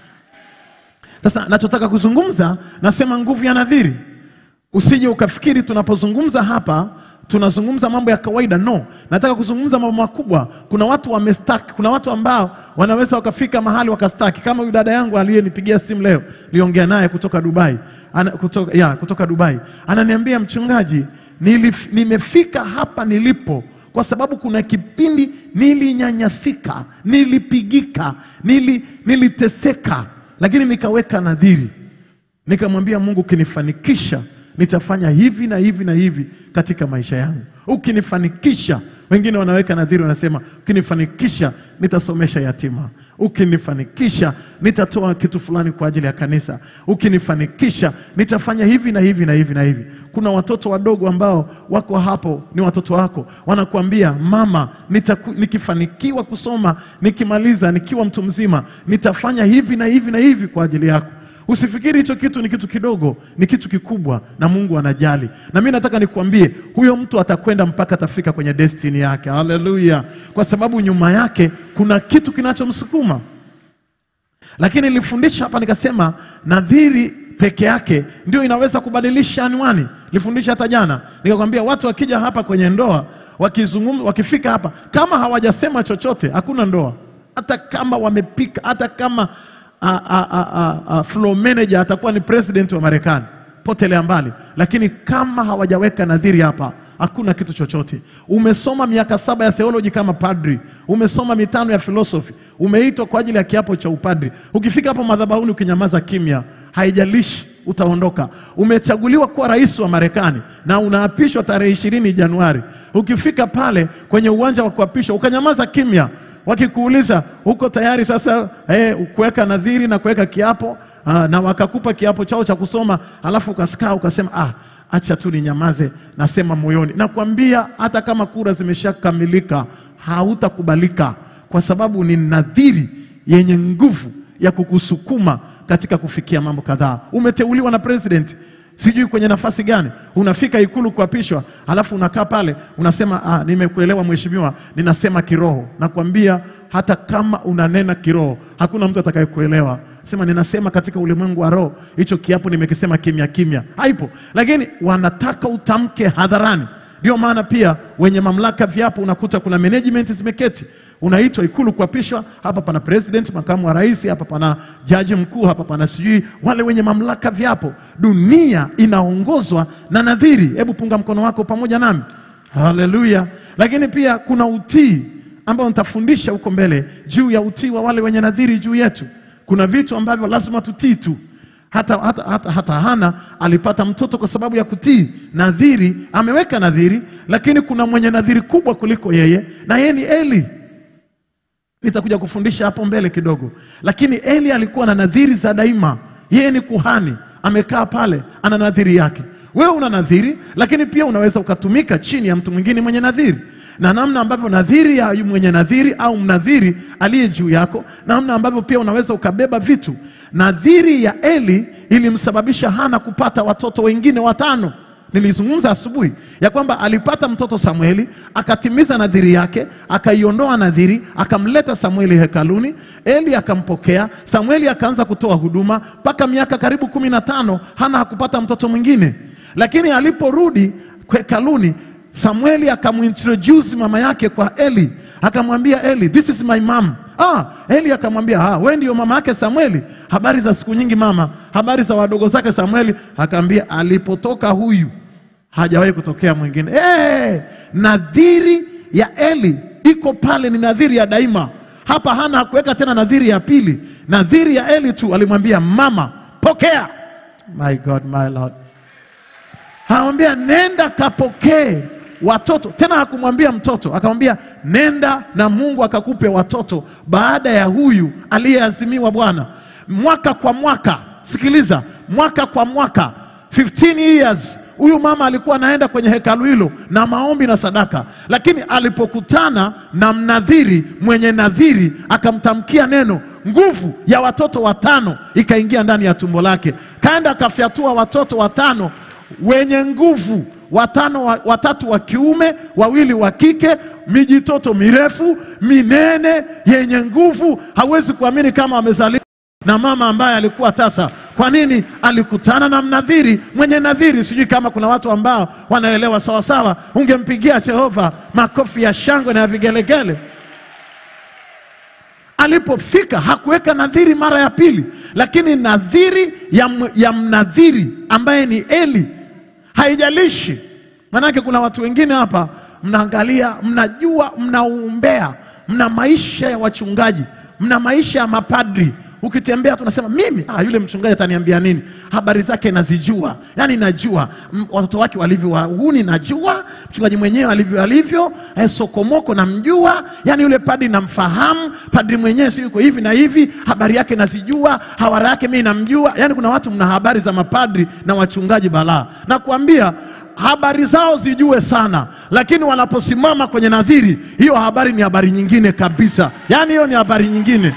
Sasa nachotaka kuzungumza, nasema nguvu ya nadhiri. Usije ukafikiri tunapozungumza hapa tunazungumza mambo ya kawaida. No, nataka kuzungumza mambo makubwa. Kuna watu wamestaki, kuna watu ambao wanaweza wakafika mahali wakastaki, kama huyu dada yangu aliyenipigia simu leo, niliongea naye kutoka Dubai ana, kutoka, ya, kutoka Dubai ananiambia, mchungaji, nilif, nimefika hapa nilipo kwa sababu kuna kipindi nilinyanyasika, nilipigika, nili, niliteseka, lakini nikaweka nadhiri, nikamwambia Mungu, ukinifanikisha nitafanya hivi na hivi na hivi katika maisha yangu. Ukinifanikisha, wengine wanaweka nadhiri, wanasema ukinifanikisha nitasomesha yatima, ukinifanikisha nitatoa kitu fulani kwa ajili ya kanisa, ukinifanikisha nitafanya hivi na hivi na hivi na hivi. Kuna watoto wadogo ambao wako hapo, ni watoto wako, wanakuambia mama, nitaku, nikifanikiwa kusoma, nikimaliza, nikiwa mtu mzima, nitafanya hivi na hivi na hivi kwa ajili yako. Usifikiri hicho kitu ni kitu kidogo, ni kitu kikubwa, na Mungu anajali. Na mimi nataka nikuambie, huyo mtu atakwenda mpaka atafika kwenye destiny yake. Haleluya! Kwa sababu nyuma yake kuna kitu kinachomsukuma. Lakini nilifundisha hapa nikasema, nadhiri peke yake ndio inaweza kubadilisha anwani. Nilifundisha hata jana nikakwambia, watu wakija hapa kwenye ndoa, wakizungumza, wakifika hapa, kama hawajasema chochote, hakuna ndoa. Hata kama wamepika, hata kama a, a, a, a, a, floor manager atakuwa ni president wa Marekani, potelea mbali. Lakini kama hawajaweka nadhiri hapa, hakuna kitu chochote. Umesoma miaka saba ya theology kama padri, umesoma mitano ya philosophy, umeitwa kwa ajili ya kiapo cha upadri. Ukifika hapo madhabahuni ukinyamaza kimya, haijalishi utaondoka. Umechaguliwa kuwa rais wa Marekani na unaapishwa tarehe ishirini Januari. Ukifika pale kwenye uwanja wa kuapishwa ukanyamaza kimya wakikuuliza uko tayari sasa eh, kuweka nadhiri na kuweka kiapo aa, na wakakupa kiapo chao cha kusoma, alafu ukasikaa ukasema, ah, acha tu ninyamaze, nasema moyoni. Nakwambia hata kama kura zimeshakamilika hautakubalika, kwa sababu ni nadhiri yenye nguvu ya kukusukuma katika kufikia mambo kadhaa. Umeteuliwa na president sijui kwenye nafasi gani, unafika ikulu kuapishwa, alafu unakaa pale unasema ah, nimekuelewa mheshimiwa, ninasema kiroho. Nakwambia hata kama unanena kiroho, hakuna mtu atakayekuelewa. Sema ninasema katika ulimwengu wa roho, hicho kiapo nimekisema kimya kimya, haipo. Lakini wanataka utamke hadharani. Ndio maana pia wenye mamlaka viapo, unakuta kuna management zimeketi, unaitwa ikulu kuapishwa. Hapa pana president, makamu wa rais, hapa pana jaji mkuu, hapa pana sijui wale wenye mamlaka viapo. Dunia inaongozwa na nadhiri. Hebu punga mkono wako pamoja nami, haleluya. Lakini pia kuna utii ambao nitafundisha huko mbele juu ya utii wa wale wenye nadhiri juu yetu. Kuna vitu ambavyo lazima tutii tu hata, hata, hata, hata Hana alipata mtoto kwa sababu ya kutii nadhiri. Ameweka nadhiri, lakini kuna mwenye nadhiri kubwa kuliko yeye, na yeye ni Eli. Nitakuja kufundisha hapo mbele kidogo, lakini Eli alikuwa na nadhiri za daima. Yeye ni kuhani, amekaa pale ana nadhiri yake. Wewe una nadhiri, lakini pia unaweza ukatumika chini ya mtu mwingine mwenye nadhiri, na namna ambavyo nadhiri ya mwenye nadhiri au mnadhiri aliye juu yako, namna ambavyo pia unaweza ukabeba vitu. Nadhiri ya Eli ilimsababisha Hana kupata watoto wengine watano. Nilizungumza asubuhi ya kwamba alipata mtoto Samueli, akatimiza nadhiri yake, akaiondoa nadhiri, akamleta Samueli hekaluni. Eli akampokea Samueli, akaanza kutoa huduma mpaka miaka karibu kumi na tano. Hana hakupata mtoto mwingine, lakini aliporudi hekaluni Samueli akamintroduce mama yake kwa Eli, akamwambia Eli, this is my mom. Ah, Eli akamwambia ah, wewe ndio mama yake Samueli. Habari za siku nyingi mama, habari za wadogo zake Samueli. Akaambia alipotoka huyu hajawahi kutokea mwingine. Hey, nadhiri ya Eli iko pale, ni nadhiri ya daima. Hapa Hana hakuweka tena nadhiri ya pili, nadhiri ya Eli tu. Alimwambia mama, pokea. My God, my Lord Anamwambia nenda kapokee watoto. Tena hakumwambia mtoto, akamwambia nenda na Mungu akakupe watoto baada ya huyu aliyeazimiwa Bwana. Mwaka kwa mwaka, sikiliza, mwaka kwa mwaka, 15 years huyu mama alikuwa anaenda kwenye hekalu hilo na maombi na sadaka, lakini alipokutana na mnadhiri mwenye nadhiri akamtamkia neno, nguvu ya watoto watano ikaingia ndani ya tumbo lake, kaenda akafyatua watoto watano wenye nguvu watano wa, watatu wa kiume wawili wa kike, mijitoto mirefu minene yenye nguvu. Hawezi kuamini kama wamezaliwa na mama ambaye alikuwa tasa. Kwa nini? Alikutana na mnadhiri mwenye nadhiri. Sijui kama kuna watu ambao wanaelewa sawasawa, ungempigia Jehova makofi ya shangwe na ya vigelegele. Alipofika hakuweka nadhiri mara ya pili, lakini nadhiri ya, m- ya mnadhiri ambaye ni Eli haijalishi. Manake kuna watu wengine hapa mnaangalia, mnajua, mnaumbea, mna maisha ya wachungaji, mna maisha ya mapadri. Ukitembea tunasema mimi, ah, yule mchungaji ataniambia nini? Habari zake nazijua, yani najua M- watoto wake walivyo wahuni, najua mchungaji mwenyewe alivyo alivyo, eh, sokomoko namjua, yani yule padri namfahamu, padri mwenyewe si yuko hivi na hivi, habari yake nazijua, hawara yake mimi namjua. Yani kuna watu mna habari za mapadri na wachungaji balaa, na kuambia habari zao zijue sana, lakini wanaposimama kwenye nadhiri, hiyo habari ni habari nyingine kabisa. Yani hiyo ni habari nyingine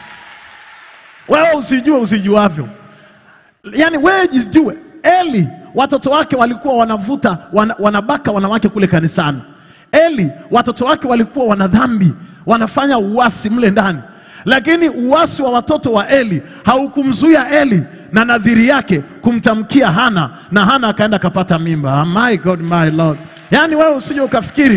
wewe usijue usijuavyo, yaani wewe jijue. Eli watoto wake walikuwa wanavuta wana, wanabaka wanawake kule kanisani. Eli watoto wake walikuwa wana dhambi, wanafanya uasi mle ndani, lakini uasi wa watoto wa Eli haukumzuia Eli na nadhiri yake kumtamkia Hana, na Hana akaenda akapata mimba. Ah, my God, my Lord. Yaani wewe usije ukafikiri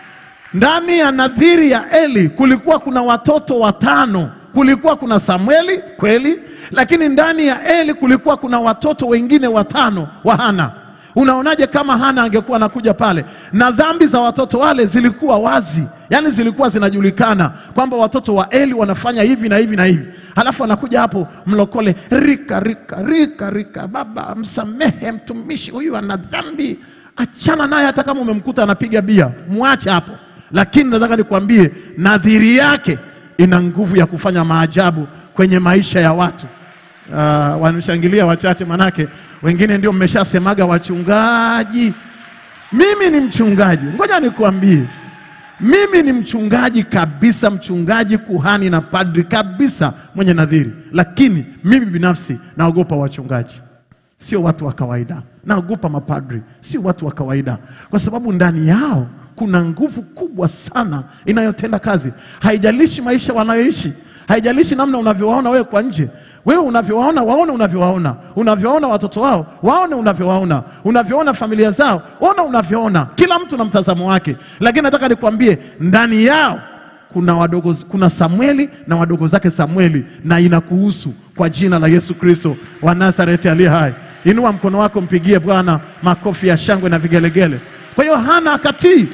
ndani ya nadhiri ya Eli kulikuwa kuna watoto watano. Kulikuwa kuna Samueli kweli, lakini ndani ya Eli kulikuwa kuna watoto wengine watano wa Hana. Unaonaje kama Hana angekuwa anakuja pale na dhambi za watoto wale zilikuwa wazi, yaani zilikuwa zinajulikana kwamba watoto wa Eli wanafanya hivi na hivi na hivi, halafu anakuja hapo mlokole, rika rika rika rika, baba msamehe mtumishi huyu ana dhambi, achana naye, hata kama umemkuta anapiga bia, mwache hapo. Lakini nataka nikwambie, nadhiri yake ina nguvu ya kufanya maajabu kwenye maisha ya watu. Uh, wanashangilia wachache, manake wengine ndio mmeshasemaga wachungaji. Mimi ni mchungaji, ngoja nikuambie, mimi ni mchungaji kabisa, mchungaji, kuhani na padri kabisa, mwenye nadhiri, lakini mimi binafsi naogopa wachungaji sio watu wa kawaida. Naogopa mapadri, sio watu wa kawaida, kwa sababu ndani yao kuna nguvu kubwa sana inayotenda kazi. Haijalishi maisha wanayoishi, haijalishi namna unavyowaona wewe kwa nje. Wewe unavyowaona, waone unavyowaona, unavyowaona watoto wao, waone unavyowaona, unavyoona familia zao, ona unavyoona. Kila mtu na mtazamo wake, lakini nataka nikwambie, ndani yao kuna wadogo, kuna Samueli na wadogo zake Samueli, na inakuhusu kwa jina la Yesu Kristo wa Nazareti aliye hai. Inua mkono wako, mpigie Bwana makofi ya shangwe na vigelegele. Kwa hiyo Hana akatii.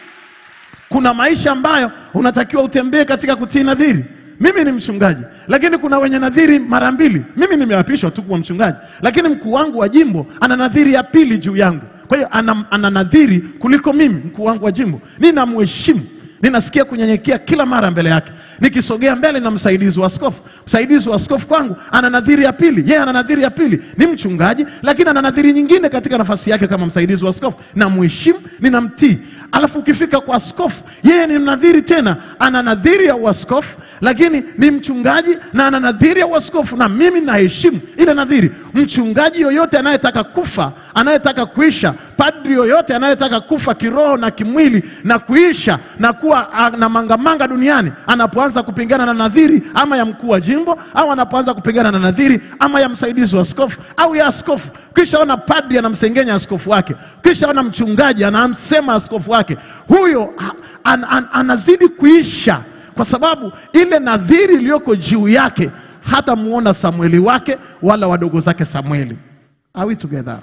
Kuna maisha ambayo unatakiwa utembee katika kutii nadhiri. Mimi ni mchungaji, lakini kuna wenye nadhiri mara mbili. Mimi nimeapishwa tu kuwa mchungaji, lakini mkuu wangu wa jimbo ana nadhiri ya pili juu yangu. Kwa hiyo ana, ana nadhiri kuliko mimi, mkuu wangu wa jimbo. Ninamheshimu ninasikia kunyenyekea kila mara mbele yake. Nikisogea mbele na msaidizi wa askofu, msaidizi wa askofu kwangu ana nadhiri ya pili, yeye ana nadhiri ya pili, ni mchungaji, lakini ana nadhiri nyingine katika nafasi yake kama msaidizi wa askofu. Namheshimu, ninamtii. Alafu ukifika kwa askofu, yeye ni mnadhiri tena, ana nadhiri ya uaskofu, lakini ni mchungaji na ana nadhiri ya uaskofu, na mimi naheshimu ile nadhiri. Mchungaji yoyote anayetaka kufa, anayetaka kuisha, padri yoyote anayetaka kufa kiroho na kimwili na kuisha na kuwa ah, na mangamanga duniani, anapoanza kupingana na nadhiri ama ya mkuu wa jimbo au anapoanza kupingana na nadhiri ama ya msaidizi wa askofu au ya askofu, kisha ona padri anamsengenya askofu wake, kisha ona mchungaji anamsema askofu wake, huyo ah, an, an, anazidi kuisha kwa sababu ile nadhiri iliyoko juu yake hata muona Samueli wake wala wadogo zake Samueli. Are we together?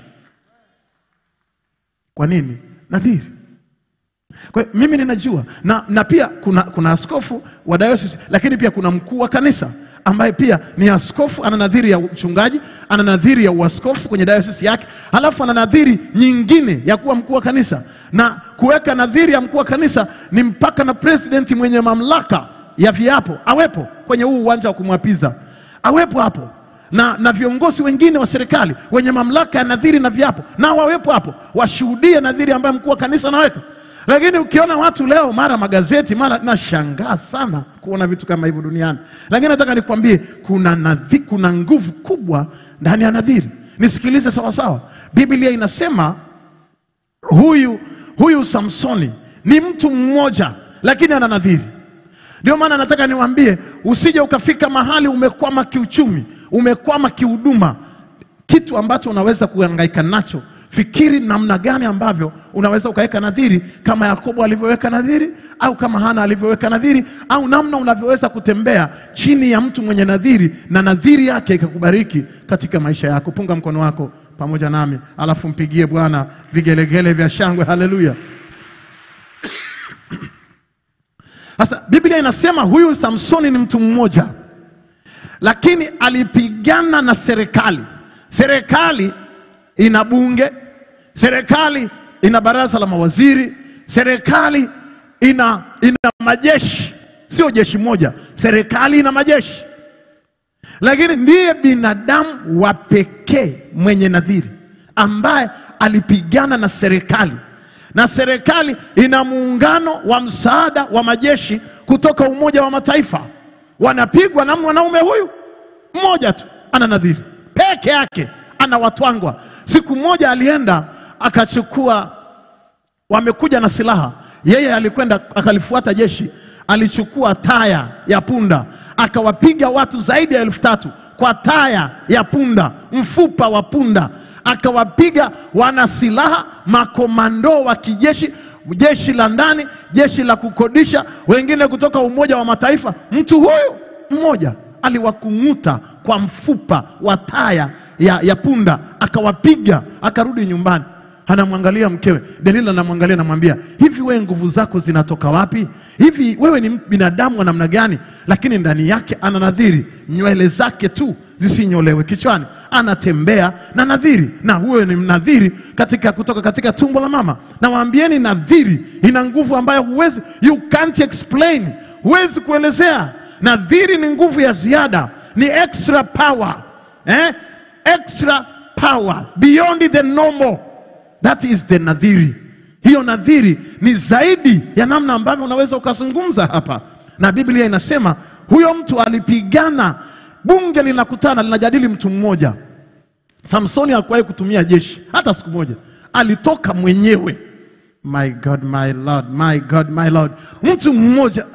Kwa nini? Nadhiri. Kwa hiyo mimi ninajua na, na pia kuna, kuna askofu wa diocese lakini pia kuna mkuu wa kanisa ambaye pia ni askofu, ana nadhiri ya uchungaji, ana nadhiri ya uaskofu kwenye diocese yake, halafu ana nadhiri nyingine ya kuwa mkuu wa kanisa. Na kuweka nadhiri ya mkuu wa kanisa ni mpaka na president mwenye mamlaka ya viapo awepo kwenye huu uwanja wa kumwapiza, awepo hapo na, na viongozi wengine wa serikali wenye mamlaka ya nadhiri na viapo nao wawepo hapo, washuhudie nadhiri ambayo mkuu wa kanisa anaweka. Lakini ukiona watu leo mara magazeti mara, nashangaa sana kuona vitu kama hivyo duniani. Lakini nataka nikwambie kuna nadhi, kuna nguvu kubwa ndani ya nadhiri. Nisikilize sawasawa, Biblia inasema huyu huyu Samsoni ni mtu mmoja, lakini ana nadhiri. Ndio maana nataka niwaambie, usije ukafika mahali umekwama kiuchumi, umekwama kihuduma, kitu ambacho unaweza kuhangaika nacho. Fikiri namna gani ambavyo unaweza ukaweka nadhiri kama Yakobo alivyoweka nadhiri, au kama Hana alivyoweka nadhiri, au namna unavyoweza kutembea chini ya mtu mwenye nadhiri na nadhiri yake ikakubariki katika maisha yako. Punga mkono wako pamoja nami, alafu mpigie Bwana vigelegele vya shangwe. Haleluya! Sasa Biblia inasema huyu Samsoni ni mtu mmoja, lakini alipigana na serikali. Serikali ina bunge, serikali ina baraza la mawaziri, serikali ina, ina majeshi, sio jeshi moja, serikali ina majeshi, lakini ndiye binadamu wa pekee mwenye nadhiri ambaye alipigana na serikali na serikali ina muungano wa msaada wa majeshi kutoka Umoja wa Mataifa, wanapigwa na mwanaume huyu mmoja tu, ana nadhiri peke yake, ana watwangwa. Siku moja alienda akachukua, wamekuja na silaha, yeye alikwenda akalifuata jeshi, alichukua taya ya punda akawapiga watu zaidi ya elfu tatu kwa taya ya punda, mfupa wa punda akawapiga wana silaha, makomando wa kijeshi, jeshi la ndani, jeshi la kukodisha, wengine kutoka Umoja wa Mataifa. Mtu huyu mmoja aliwakung'uta kwa mfupa wa taya ya, ya punda, akawapiga, akarudi nyumbani. Anamwangalia mkewe Delila, anamwangalia anamwambia, hivi wewe nguvu zako zinatoka wapi? Hivi wewe ni binadamu wa namna gani? Lakini ndani yake ana nadhiri, nywele zake tu zisinyolewe kichwani, anatembea na nadhiri, na huyo ni mnadhiri katika kutoka katika tumbo la mama. Na waambieni, nadhiri ina nguvu ambayo huwezi, you can't explain, huwezi kuelezea. Nadhiri ni nguvu ya ziada, ni extra power eh? extra power beyond the normal That is the nadhiri. Hiyo nadhiri ni zaidi ya namna ambavyo unaweza ukazungumza hapa, na Biblia inasema huyo mtu alipigana, bunge linakutana linajadili mtu mmoja. Samsoni hakuwahi kutumia jeshi hata siku moja, alitoka mwenyewe. My God, my Lord, my God, my Lord, mtu mmoja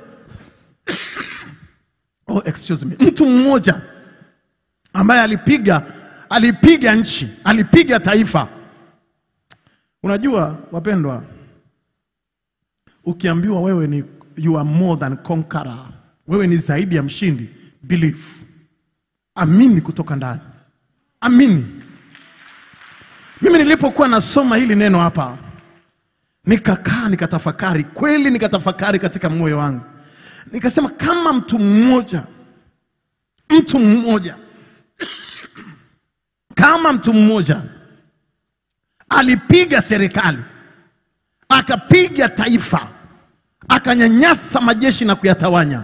oh, excuse me, mtu mmoja ambaye alipiga alipiga nchi, alipiga taifa. Unajua wapendwa, ukiambiwa wewe ni you are more than conqueror, wewe ni zaidi ya mshindi, believe, amini kutoka ndani, amini. Mimi nilipokuwa nasoma hili neno hapa, nikakaa nikatafakari, kweli nikatafakari katika moyo wangu, nikasema kama mtu mmoja, mtu mmoja kama mtu mmoja alipiga serikali, akapiga taifa, akanyanyasa majeshi na kuyatawanya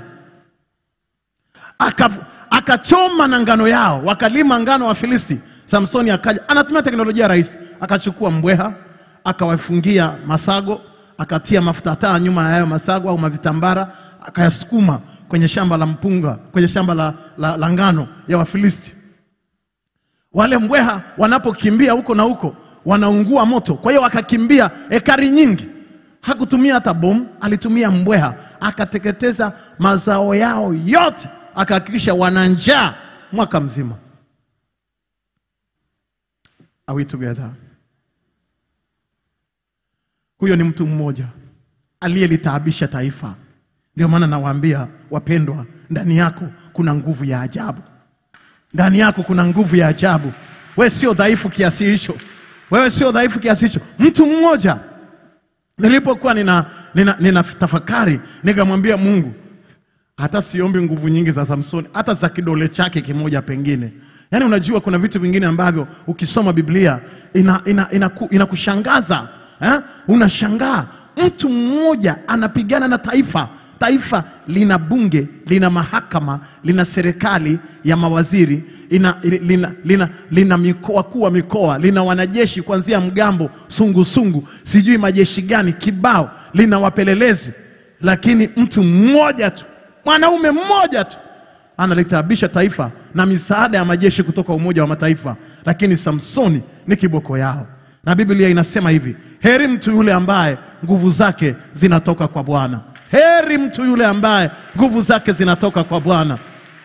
Aka- akachoma na ngano yao, wakalima ngano wa Filisti. Samsoni akaja, anatumia teknolojia rahisi, akachukua mbweha akawafungia masago, akatia mafuta taa nyuma ya hayo masago au mavitambara, akayasukuma kwenye shamba la mpunga, kwenye shamba la, la, la ngano ya Wafilisti. Wale mbweha wanapokimbia huko na huko wanaungua moto, kwa hiyo wakakimbia ekari nyingi. Hakutumia hata bomu, alitumia mbweha, akateketeza mazao yao yote, akahakikisha wana njaa mwaka mzima. Are we together? Huyo ni mtu mmoja aliyelitaabisha taifa. Ndio maana nawaambia wapendwa, ndani yako kuna nguvu ya ajabu ndani yako kuna nguvu ya ajabu. Wewe sio dhaifu kiasi hicho, wewe sio dhaifu kiasi hicho. Mtu mmoja nilipokuwa nina, nina, nina tafakari nikamwambia Mungu, hata siombi nguvu nyingi za Samsoni, hata za kidole chake kimoja pengine. Yaani unajua kuna vitu vingine ambavyo ukisoma Biblia inakushangaza ina, ina, ina inakushangaza, eh? Unashangaa mtu mmoja anapigana na taifa taifa lina bunge, lina mahakama, lina serikali ya mawaziri, ina, lina, lina, lina mikoa kuu wa mikoa, lina wanajeshi kuanzia mgambo, sungusungu, sijui majeshi gani kibao, lina wapelelezi, lakini mtu mmoja tu, mwanaume mmoja tu analitabisha taifa na misaada ya majeshi kutoka Umoja wa Mataifa, lakini Samsoni ni kiboko yao. Na Biblia inasema hivi, heri mtu yule ambaye nguvu zake zinatoka kwa Bwana. Heri mtu yule ambaye nguvu zake zinatoka kwa Bwana.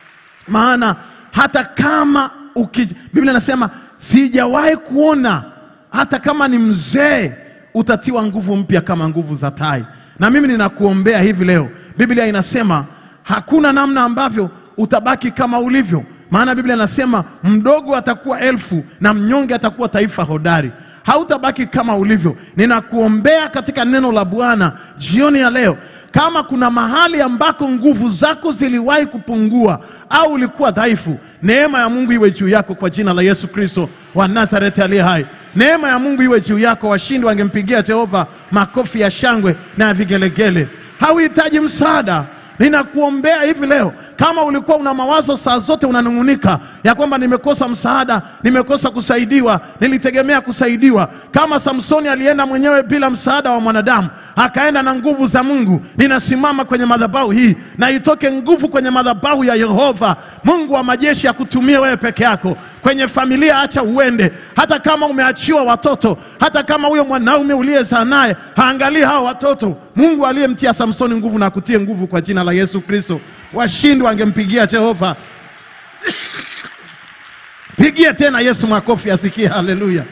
Maana hata kama uki, Biblia inasema sijawahi kuona hata kama ni mzee utatiwa nguvu mpya kama nguvu za tai. Na mimi ninakuombea hivi leo, Biblia inasema hakuna namna ambavyo utabaki kama ulivyo, maana Biblia inasema mdogo atakuwa elfu na mnyonge atakuwa taifa hodari. Hautabaki kama ulivyo. Ninakuombea katika neno la Bwana jioni ya leo, kama kuna mahali ambako nguvu zako ziliwahi kupungua au ulikuwa dhaifu, neema ya Mungu iwe juu yako kwa jina la Yesu Kristo wa Nazareti aliye hai. Neema ya Mungu iwe juu yako. Washindi wangempigia Jehova makofi ya shangwe na ya vigelegele. Hauhitaji msaada. Ninakuombea hivi leo, kama ulikuwa una mawazo saa zote unanung'unika ya kwamba nimekosa msaada, nimekosa kusaidiwa, nilitegemea kusaidiwa, kama Samsoni alienda mwenyewe bila msaada wa mwanadamu, akaenda na nguvu za Mungu. Ninasimama kwenye madhabahu hii na itoke nguvu kwenye madhabahu ya Yehova Mungu wa majeshi, akutumie wewe peke yako kwenye familia. Acha uende, hata kama umeachiwa watoto, hata kama huyo mwanaume uliyezaa naye haangalii hao watoto. Mungu aliyemtia Samsoni nguvu na akutie nguvu kwa jina la Yesu Kristo. Washindi wangempigia Jehova. Pigie tena Yesu makofi asikie, haleluya.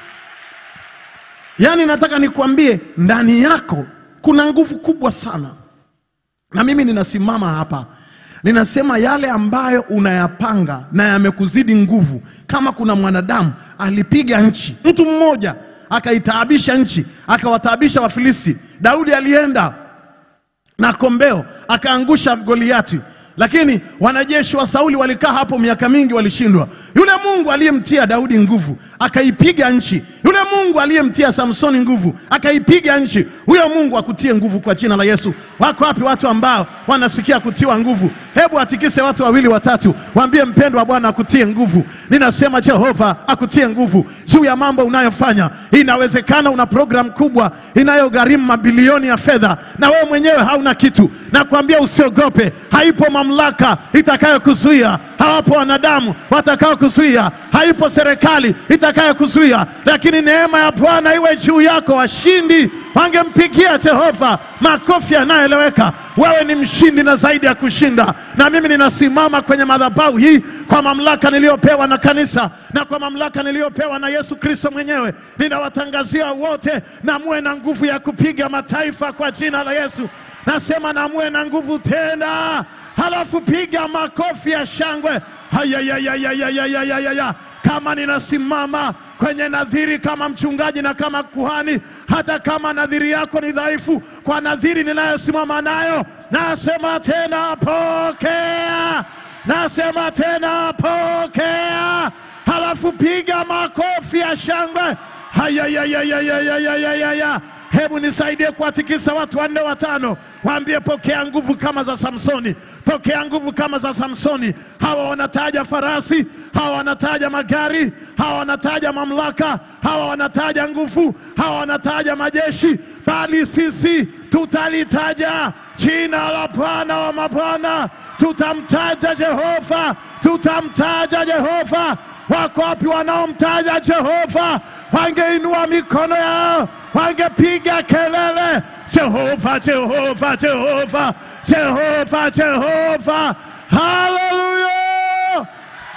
Yaani nataka nikwambie ndani yako kuna nguvu kubwa sana, na mimi ninasimama hapa ninasema yale ambayo unayapanga na yamekuzidi nguvu. Kama kuna mwanadamu alipiga nchi, mtu mmoja akaitaabisha nchi, akawataabisha Wafilisti. Daudi alienda na kombeo akaangusha Goliati, lakini wanajeshi wa Sauli walikaa hapo miaka mingi, walishindwa. Yule Mungu aliyemtia Daudi nguvu akaipiga nchi, yule Mungu aliyemtia Samsoni nguvu akaipiga nchi, huyo Mungu akutie nguvu kwa jina la Yesu. Wako wapi watu ambao wanasikia kutiwa nguvu? Hebu atikise watu wawili watatu, waambie mpendwa wa Bwana akutie nguvu. Ninasema Jehova akutie nguvu juu ya mambo unayofanya. Inawezekana una programu kubwa inayogharimu mabilioni ya fedha na wewe mwenyewe hauna kitu. Nakwambia usiogope, haipo mamlaka itakayokuzuia, hawapo wanadamu watakaokuzuia, haipo serikali itakayokuzuia, lakini neema ya Bwana iwe juu yako. Washindi wangempigia Jehova makofi yanayoeleweka. Wewe ni mshindi na zaidi ya kushinda, na mimi ninasimama kwenye madhabahu hii kwa mamlaka niliyopewa na kanisa na kwa mamlaka niliyopewa na Yesu Kristo mwenyewe. Ninawatangazia wote, na muwe na nguvu ya kupiga mataifa kwa jina la Yesu. Nasema na muwe na nguvu tena, halafu piga makofi ya shangwe. Hayayayayayayayaya kama ninasimama kwenye nadhiri kama mchungaji na kama kuhani, hata kama nadhiri yako ni dhaifu, kwa nadhiri ninayosimama nayo, nasema tena pokea, nasema tena pokea, halafu piga makofi ya shangwe. Hayayayayayayayaya Hebu nisaidie kuwatikisa watu wanne watano, waambie pokea nguvu kama za Samsoni, pokea nguvu kama za Samsoni. Hawa wanataja farasi, hawa wanataja magari, hawa wanataja mamlaka, hawa wanataja nguvu, hawa wanataja majeshi, bali sisi tutalitaja jina la Bwana wa mabwana, tutamtaja Jehova, tutamtaja Jehova. Wako wapi wanaomtaja Jehova? Wangeinua mikono yao, wangepiga kelele, Jehova, Jehova, Jehova, Jehova, Jehova, haleluya!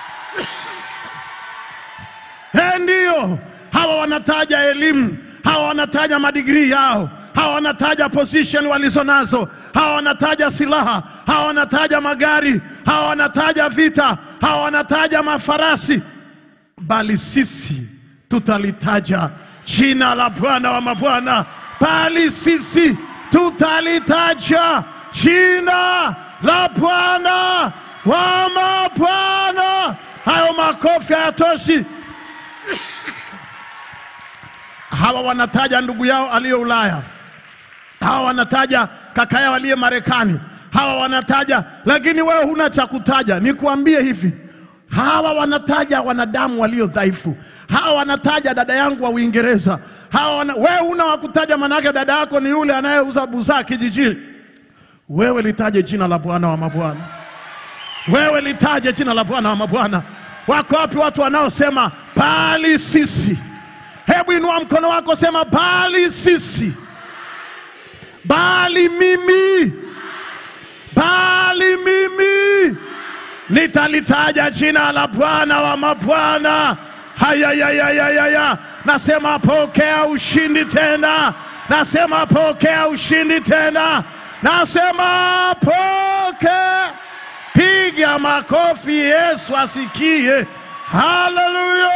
Eh, Ndiyo, hawa wanataja elimu, hawa wanataja madigrii yao, hawa wanataja position walizonazo, hawa wanataja silaha, hawa wanataja magari, hawa wanataja vita, hawa wanataja mafarasi, bali sisi tutalitaja jina la Bwana wa mabwana, bali sisi tutalitaja jina la Bwana wa mabwana. Hayo makofi hayatoshi. Hawa wanataja ndugu yao aliye Ulaya, hawa wanataja kaka yao aliye Marekani, hawa wanataja, lakini wewe huna cha kutaja. Nikuambie hivi, hawa wanataja wanadamu walio dhaifu, hawa wanataja dada yangu wa Uingereza, hawa wana, wewe huna wa kutaja, manake dada yako ni yule anayeuza buzaa kijijini. Wewe litaje jina la Bwana wa mabwana, wewe litaje jina la Bwana wa mabwana. Wako wapi watu wanaosema bali sisi? Hebu inua mkono wako, sema bali sisi, bali mimi, bali mimi nitalitaja jina la Bwana wa mabwana. Hayayayayaya, nasema pokea ushindi tena, nasema pokea ushindi tena, nasema pokea. Piga makofi, Yesu asikie. Haleluya!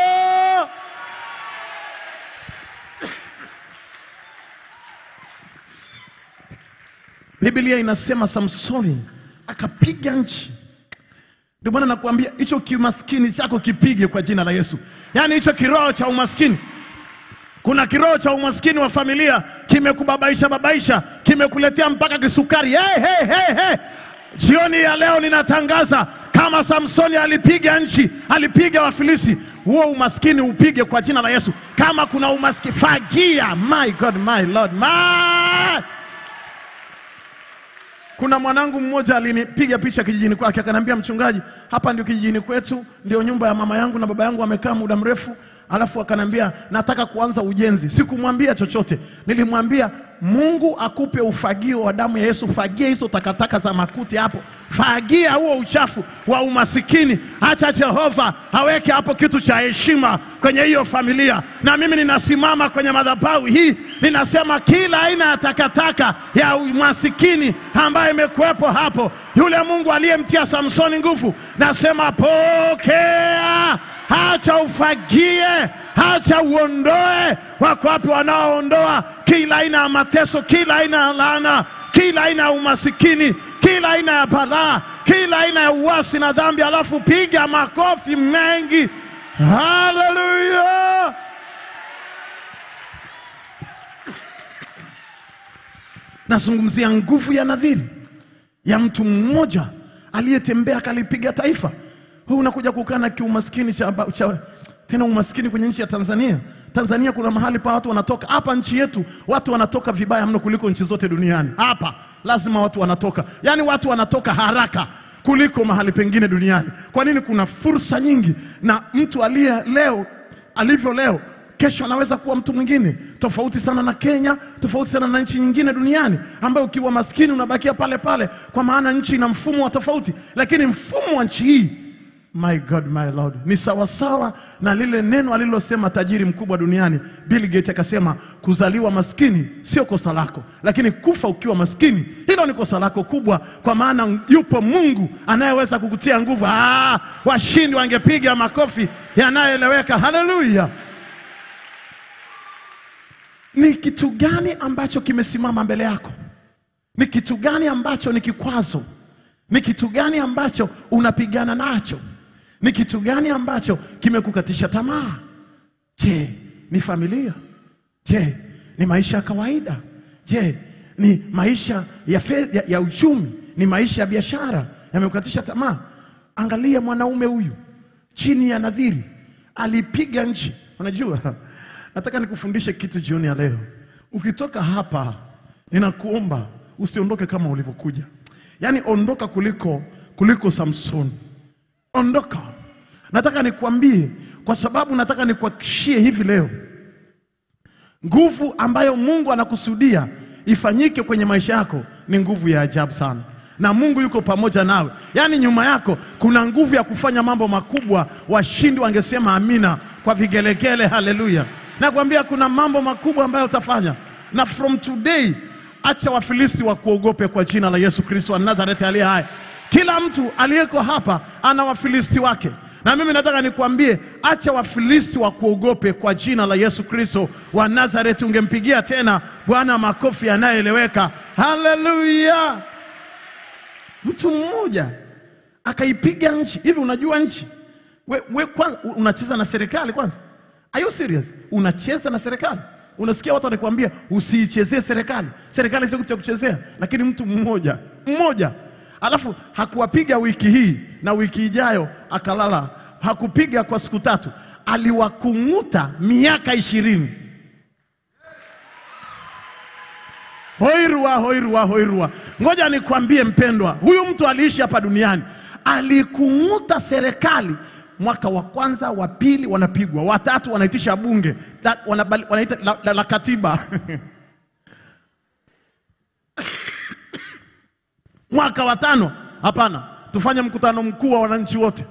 Biblia inasema Samsoni akapiga nchi. Ndio maana nakuambia hicho kimaskini chako kipige kwa jina la Yesu, yaani hicho kiroho cha umaskini. Kuna kiroho cha umaskini wa familia kimekubabaisha babaisha, kimekuletea mpaka kisukari. Hey, hey, hey, hey. Jioni ya leo ninatangaza kama Samsoni alipiga nchi, alipiga Wafilisi, huo umaskini upige kwa jina la Yesu. Kama kuna umaskini, fagia. My God, my Lord, my kuna mwanangu mmoja alinipiga picha kijijini kwake, akaniambia mchungaji, hapa ndio kijijini kwetu, ndio nyumba ya mama yangu na baba yangu wamekaa muda mrefu. Alafu akaniambia nataka kuanza ujenzi. Sikumwambia chochote, nilimwambia Mungu akupe ufagio wa damu ya Yesu, fagia hizo takataka za makuti hapo, fagia huo uchafu wa umasikini. Acha Jehova aweke hapo kitu cha heshima kwenye hiyo familia. Na mimi ninasimama kwenye madhabahu hii, ninasema kila aina ya takataka ya umasikini ambayo imekuwepo hapo, yule Mungu aliyemtia Samsoni nguvu, nasema pokea Acha ufagie, acha uondoe. Wako wapi wanaoondoa kila aina ya mateso, kila aina ya laana, kila aina ya umasikini, kila aina ya balaa, kila aina ya uasi na dhambi? Alafu piga makofi mengi, haleluya! Nazungumzia nguvu ya nadhiri ya mtu mmoja aliyetembea akalipiga taifa. Wewe unakuja kukaa na kiumaskini cha, cha, tena umaskini kwenye nchi ya Tanzania. Tanzania kuna mahali pa watu wanatoka. Hapa nchi yetu watu wanatoka vibaya mno kuliko nchi zote duniani. Hapa lazima watu wanatoka, yaani watu wanatoka haraka kuliko mahali pengine duniani. Kwa nini? Kuna fursa nyingi, na mtu aliye leo alivyo leo kesho anaweza kuwa mtu mwingine tofauti sana na Kenya, tofauti sana na nchi nyingine duniani, ambayo ukiwa maskini unabakia pale pale, kwa maana nchi ina mfumo wa tofauti, lakini mfumo wa nchi hii My God, my Lord, ni sawasawa na lile neno alilosema tajiri mkubwa duniani Bill Gates, akasema kuzaliwa maskini sio kosa lako, lakini kufa ukiwa maskini hilo ni kosa lako kubwa, kwa maana yupo Mungu anayeweza kukutia nguvu. Ah, washindi wangepiga makofi yanayoeleweka. Haleluya! Ni kitu gani ambacho kimesimama mbele yako? Ni kitu gani ambacho ni kikwazo? Ni kitu gani ambacho unapigana nacho? Ni kitu gani ambacho kimekukatisha tamaa? Je, ni familia? Je, ni maisha ya kawaida? Je, ni maisha ya, fe, ya, ya uchumi? Ni maisha ya biashara yamekukatisha tamaa? Angalia mwanaume huyu chini ya nadhiri alipiga nchi. Unajua, nataka nikufundishe kitu jioni ya leo. Ukitoka hapa, ninakuomba usiondoke kama ulivyokuja, yaani ondoka kuliko kuliko Samsoni ondoka. Nataka nikuambie, kwa sababu nataka nikuhakikishie hivi leo, nguvu ambayo Mungu anakusudia ifanyike kwenye maisha yako ni nguvu ya ajabu sana, na Mungu yuko pamoja nawe. Yaani nyuma yako kuna nguvu ya kufanya mambo makubwa. Washindi wangesema amina kwa vigelegele, haleluya. Nakwambia kuna mambo makubwa ambayo utafanya, na from today acha Wafilisti wakuogope kwa jina la Yesu Kristo wa Nazareti aliye hai. Kila mtu aliyeko hapa ana Wafilisti wake, na mimi nataka nikuambie, acha Wafilisti wakuogope kwa jina la Yesu Kristo wa Nazareti. Ungempigia tena Bwana makofi yanayoeleweka, haleluya. Mtu mmoja akaipiga nchi hivi. Unajua nchi we, we kwanza, unacheza na serikali kwanza? Are you serious? Unacheza na serikali? Unasikia watu wanakuambia usiichezee serikali, serikali sio kitu cha kuchezea, lakini mtu mmoja mmoja, alafu hakuwapiga wiki hii na wiki ijayo akalala, hakupiga kwa siku tatu, aliwakung'uta miaka ishirini. Hoirua, hoirua, hoirua. Ngoja nikwambie mpendwa, huyu mtu aliishi hapa duniani, alikung'uta serikali. Mwaka wa kwanza, wa pili wanapigwa, watatu wanaitisha bunge la, wanabali, wanaita la, la, la katiba mwaka wa tano, hapana, tufanye mkutano mkuu wa wananchi wote,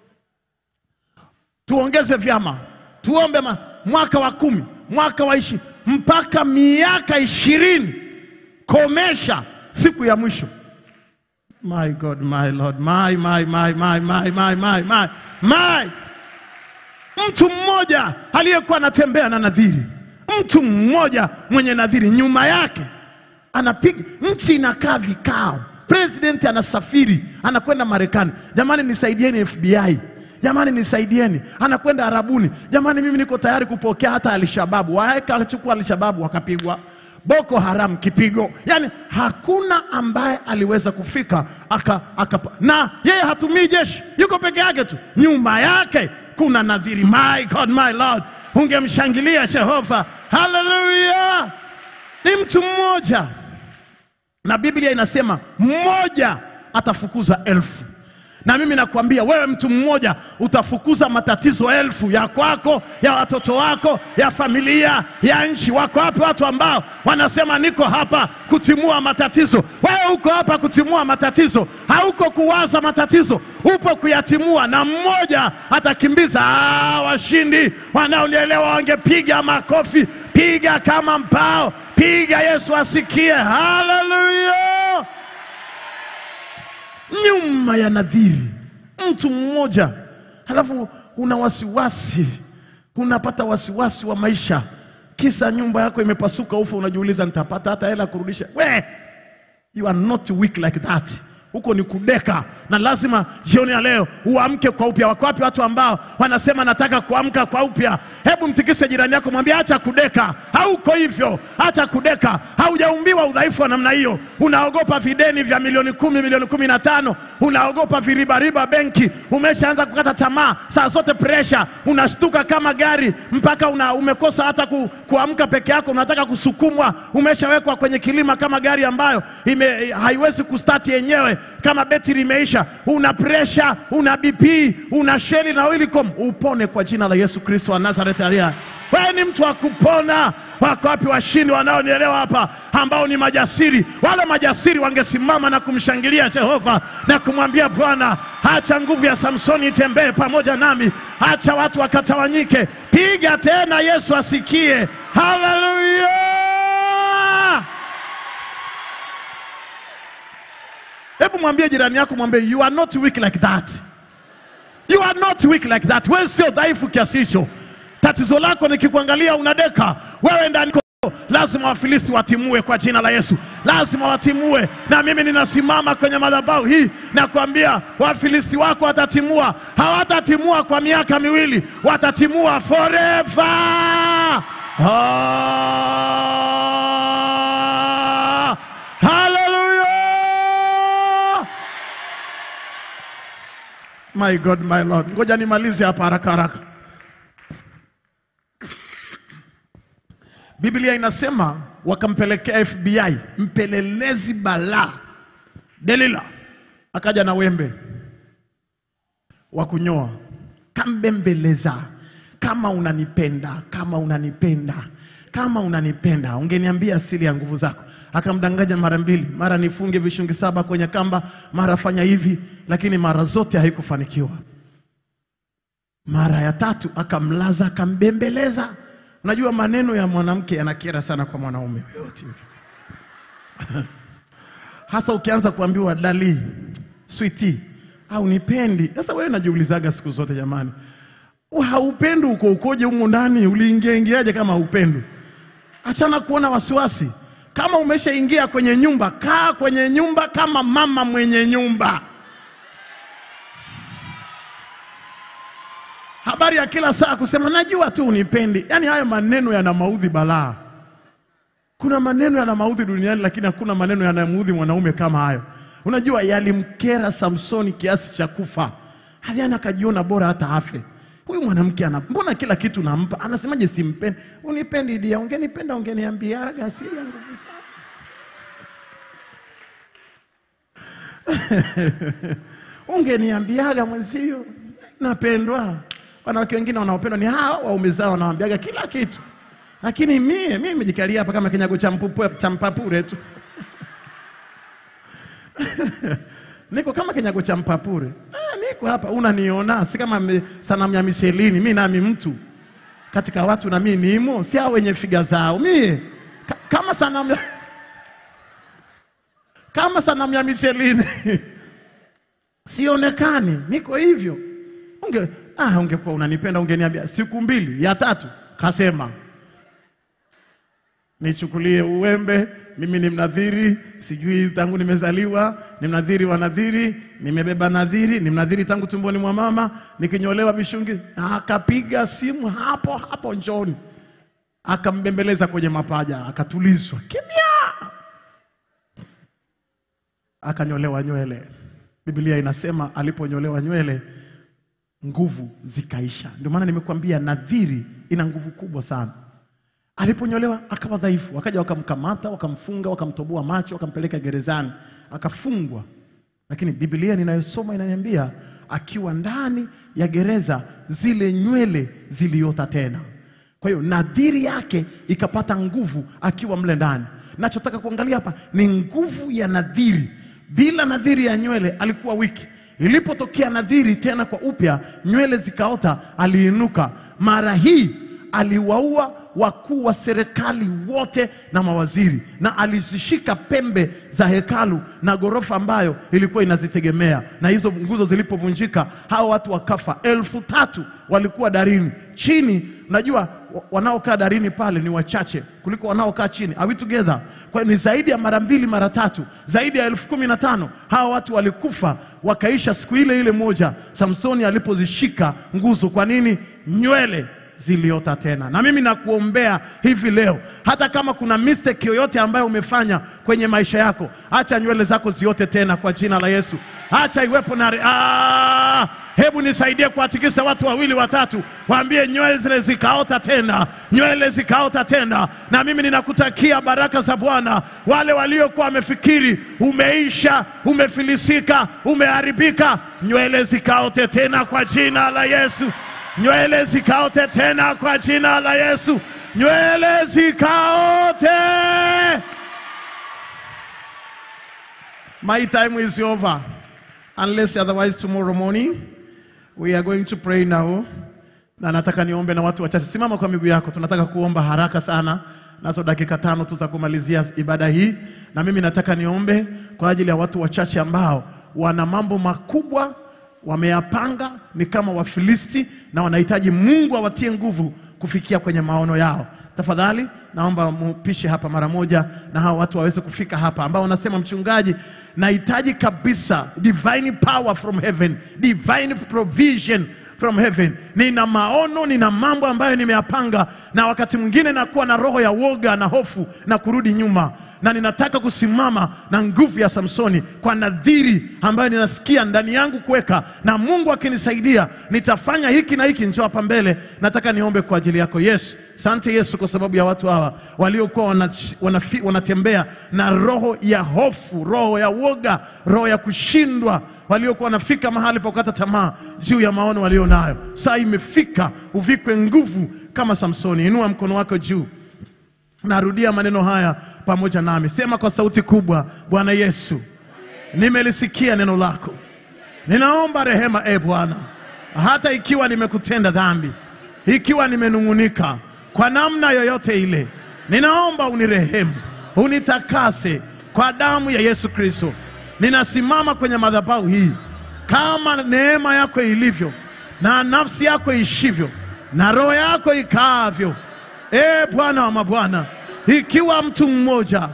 tuongeze vyama, tuombe ma, mwaka wa kumi, mwaka wa ishi mpaka miaka ishirini komesha siku ya mwisho. My God, my Lord, my, my, my, my, my, my, my, my, my. Mtu mmoja aliyekuwa anatembea na nadhiri, mtu mmoja mwenye nadhiri, nyuma yake anapiga nchi, inakaa vikao, president anasafiri, anakwenda Marekani. Jamani, nisaidieni FBI Jamani nisaidieni, anakwenda Arabuni. Jamani, mimi niko tayari kupokea hata Alshababu. Wakachukua Alshababu wakapigwa, Boko Haram kipigo. Yani hakuna ambaye aliweza kufika aka, aka, na yeye hatumii jeshi, yuko peke yake tu, nyuma yake kuna nadhiri. My God, my Lord, ungemshangilia Jehova, haleluya! Ni mtu mmoja, na Biblia inasema mmoja atafukuza elfu na mimi nakwambia wewe, mtu mmoja utafukuza matatizo elfu ya kwako, ya watoto wako, ya familia, ya nchi. Wako wapi watu ambao wanasema niko hapa kutimua matatizo? Wewe uko hapa kutimua matatizo, hauko kuwaza matatizo, upo kuyatimua, na mmoja atakimbiza. Ah, washindi wanaolielewa wangepiga makofi, piga kama mpao, piga Yesu asikie. Haleluya! nyuma ya nadhiri, mtu mmoja, halafu una wasiwasi, unapata wasiwasi wa maisha, kisa nyumba yako imepasuka ufa, unajiuliza nitapata hata hela kurudisha. We, you are not weak like that. Huko ni kudeka, na lazima jioni ya leo uamke kwa upya. Wako wapi watu ambao wanasema nataka kuamka kwa upya? Hebu mtikise jirani yako, mwambie acha kudeka. Hauko hivyo, acha kudeka. Haujaumbiwa udhaifu wa namna hiyo. Unaogopa videni vya milioni kumi, milioni kumi na tano, unaogopa viribariba benki, umeshaanza kukata tamaa, saa zote presha, unashtuka kama gari mpaka una, umekosa hata ku, kuamka peke yako, unataka kusukumwa, umeshawekwa kwenye kilima kama gari ambayo ime, haiwezi kustati yenyewe kama betri imeisha, una presha, una BP, una sheli na Wilicom, upone kwa jina la Yesu Kristo wa Nazareti aliye hai. Wewe ni mtu wa kupona. Wako wapi washindi wanaonielewa hapa, ambao ni majasiri? Wale majasiri wangesimama na kumshangilia Jehova na kumwambia Bwana, acha nguvu ya Samsoni itembee pamoja nami, acha watu wakatawanyike. Piga tena, Yesu asikie. Haleluya! Hebu mwambie jirani yako, mwambie you are not weak like that. You are not weak like that. Wewe sio dhaifu kiasi hicho. Tatizo lako nikikuangalia unadeka wewe ndani lazima Wafilisti watimue kwa jina la Yesu, lazima watimue. Na mimi ninasimama kwenye madhabahu hii na kuambia Wafilisti wako watatimua. Hawatatimua kwa miaka miwili, watatimua forever. Oh. My God, my Lord. Ngoja nimalize hapa haraka haraka. Biblia inasema wakampelekea FBI mpelelezi balaa Delila, akaja na wembe wa kunyoa, kambembeleza, kama unanipenda, kama unanipenda, kama unanipenda, ungeniambia asili ya nguvu zako. Akamdanganya mara mbili, mara nifunge vishungi saba kwenye kamba, mara fanya hivi, lakini mara zote haikufanikiwa. Mara ya tatu akamlaza, akambembeleza. Unajua maneno ya mwanamke yanakera sana kwa mwanaume yoyote yule. hasa ukianza kuambiwa dali switi au nipendi. Sasa wewe najiulizaga siku zote jamani, haupendi uko ukoje humu ndani? Uliingiaingiaje kama haupendi? Achana kuona wasiwasi. Kama umeshaingia kwenye nyumba, kaa kwenye nyumba kama mama mwenye nyumba. Habari ya kila saa kusema najua tu unipendi, yaani hayo maneno yana maudhi balaa. Kuna maneno yana maudhi duniani, lakini hakuna maneno yanamuudhi mwanaume kama hayo. Unajua, yalimkera Samsoni kiasi cha kufa, hadiana akajiona bora hata afe. Huyu mwanamke ana mbona kila kitu nampa, anasemaje simpendi? Unipendi dia, ungenipenda ungeniambiaga, asili ya nguvu zako. ungeniambiaga mwenzio, napendwa. Wanawake wengine wanaopendwa ni hawa waume zao, wanawambiaga kila kitu, lakini mie mimi nimejikalia hapa kama kinyago cha mpupu- cha mpapure tu niko kama kinyago cha mpapure. Ah, niko hapa unaniona, si kama me- sanamu ya Michelini. Mi nami mtu katika watu na mi nimo, si hao wenye figa zao. Mie ka, kama sanamu ya, kama sanamu ya Michelini sionekani, niko hivyo. Unge, ah, ungekuwa unanipenda ungeniambia siku mbili, ya tatu kasema nichukulie uwembe, mimi ni mnadhiri, sijui tangu nimezaliwa ni mnadhiri wa nadhiri, nimebeba nadhiri, ni mnadhiri tangu tumboni mwa mama, nikinyolewa mishungi. Akapiga simu hapo hapo, njoni, akambembeleza kwenye mapaja, akatulizwa kimya, akanyolewa nywele. Biblia inasema aliponyolewa nywele nguvu zikaisha. Ndio maana nimekuambia nadhiri ina nguvu kubwa sana. Aliponyolewa akawa dhaifu, wakaja wakamkamata, wakamfunga, wakamtoboa macho, wakampeleka gerezani, akafungwa. Lakini Biblia ninayosoma inaniambia akiwa ndani ya gereza, zile nywele ziliota tena. Kwa hiyo nadhiri yake ikapata nguvu akiwa mle ndani. Nachotaka kuangalia hapa ni nguvu ya nadhiri. Bila nadhiri ya nywele alikuwa wiki. Ilipotokea nadhiri tena kwa upya, nywele zikaota, aliinuka. Mara hii aliwaua wakuu wa serikali wote na mawaziri, na alizishika pembe za hekalu na ghorofa ambayo ilikuwa inazitegemea. Na hizo nguzo zilipovunjika, hao watu wakafa. Elfu tatu walikuwa darini chini. Unajua wa- wanaokaa darini pale ni wachache kuliko wanaokaa chini. Are we together? Kwa hiyo ni zaidi ya mara mbili mara tatu, zaidi ya elfu kumi na tano hawa watu walikufa wakaisha siku ile ile moja Samsoni alipozishika nguzo. Kwa nini? Nywele ziliota tena. Na mimi nakuombea hivi leo, hata kama kuna mistake yoyote ambayo umefanya kwenye maisha yako, acha nywele zako ziote tena kwa jina la Yesu. Acha iwepo na ah, hebu nisaidie kuwatikisa watu wawili watatu, waambie nywele zile zikaota tena, nywele zikaota tena. Na mimi ninakutakia baraka za Bwana. Wale waliokuwa wamefikiri umeisha, umefilisika, umeharibika, nywele zikaote tena kwa jina la Yesu nywele zikaote tena kwa jina la Yesu, nywele zikaote. My time is over unless otherwise tomorrow morning we are going to pray now, na nataka niombe na watu wachache. Simama kwa miguu yako, tunataka kuomba haraka sana, nazo dakika tano tu za kumalizia ibada hii, na mimi nataka niombe kwa ajili ya watu wachache ambao wana mambo makubwa wameyapanga ni kama Wafilisti na wanahitaji Mungu awatie nguvu kufikia kwenye maono yao. Tafadhali naomba mupishe hapa mara moja, na hao watu waweze kufika hapa, ambao wanasema mchungaji, nahitaji kabisa divine power from heaven, divine provision from heaven. Nina maono, nina mambo ambayo nimeyapanga, na wakati mwingine nakuwa na roho ya woga na hofu na kurudi nyuma, na ninataka kusimama na nguvu ya Samsoni kwa nadhiri ambayo ninasikia ndani yangu kuweka, na Mungu akinisaidia nitafanya hiki na hiki. Njoo hapa mbele, nataka niombe kwa ajili yako. Yesu, sante Yesu, kwa sababu ya watu hawa waliokuwa wana, wanafi, wanatembea na roho ya hofu, roho ya woga, roho ya kushindwa waliokuwa wanafika mahali pa kukata tamaa juu ya maono walio nayo. Saa imefika uvikwe nguvu kama Samsoni. Inua mkono wako juu, narudia maneno haya pamoja nami, sema kwa sauti kubwa: Bwana Yesu, nimelisikia neno lako, ninaomba rehema e Bwana, hata ikiwa nimekutenda dhambi, ikiwa nimenung'unika kwa namna yoyote ile, ninaomba unirehemu, unitakase kwa damu ya Yesu Kristo. Ninasimama kwenye madhabahu hii kama neema yako ilivyo na nafsi yako ishivyo na roho yako ikaavyo. E Bwana wa mabwana, ikiwa mtu mmoja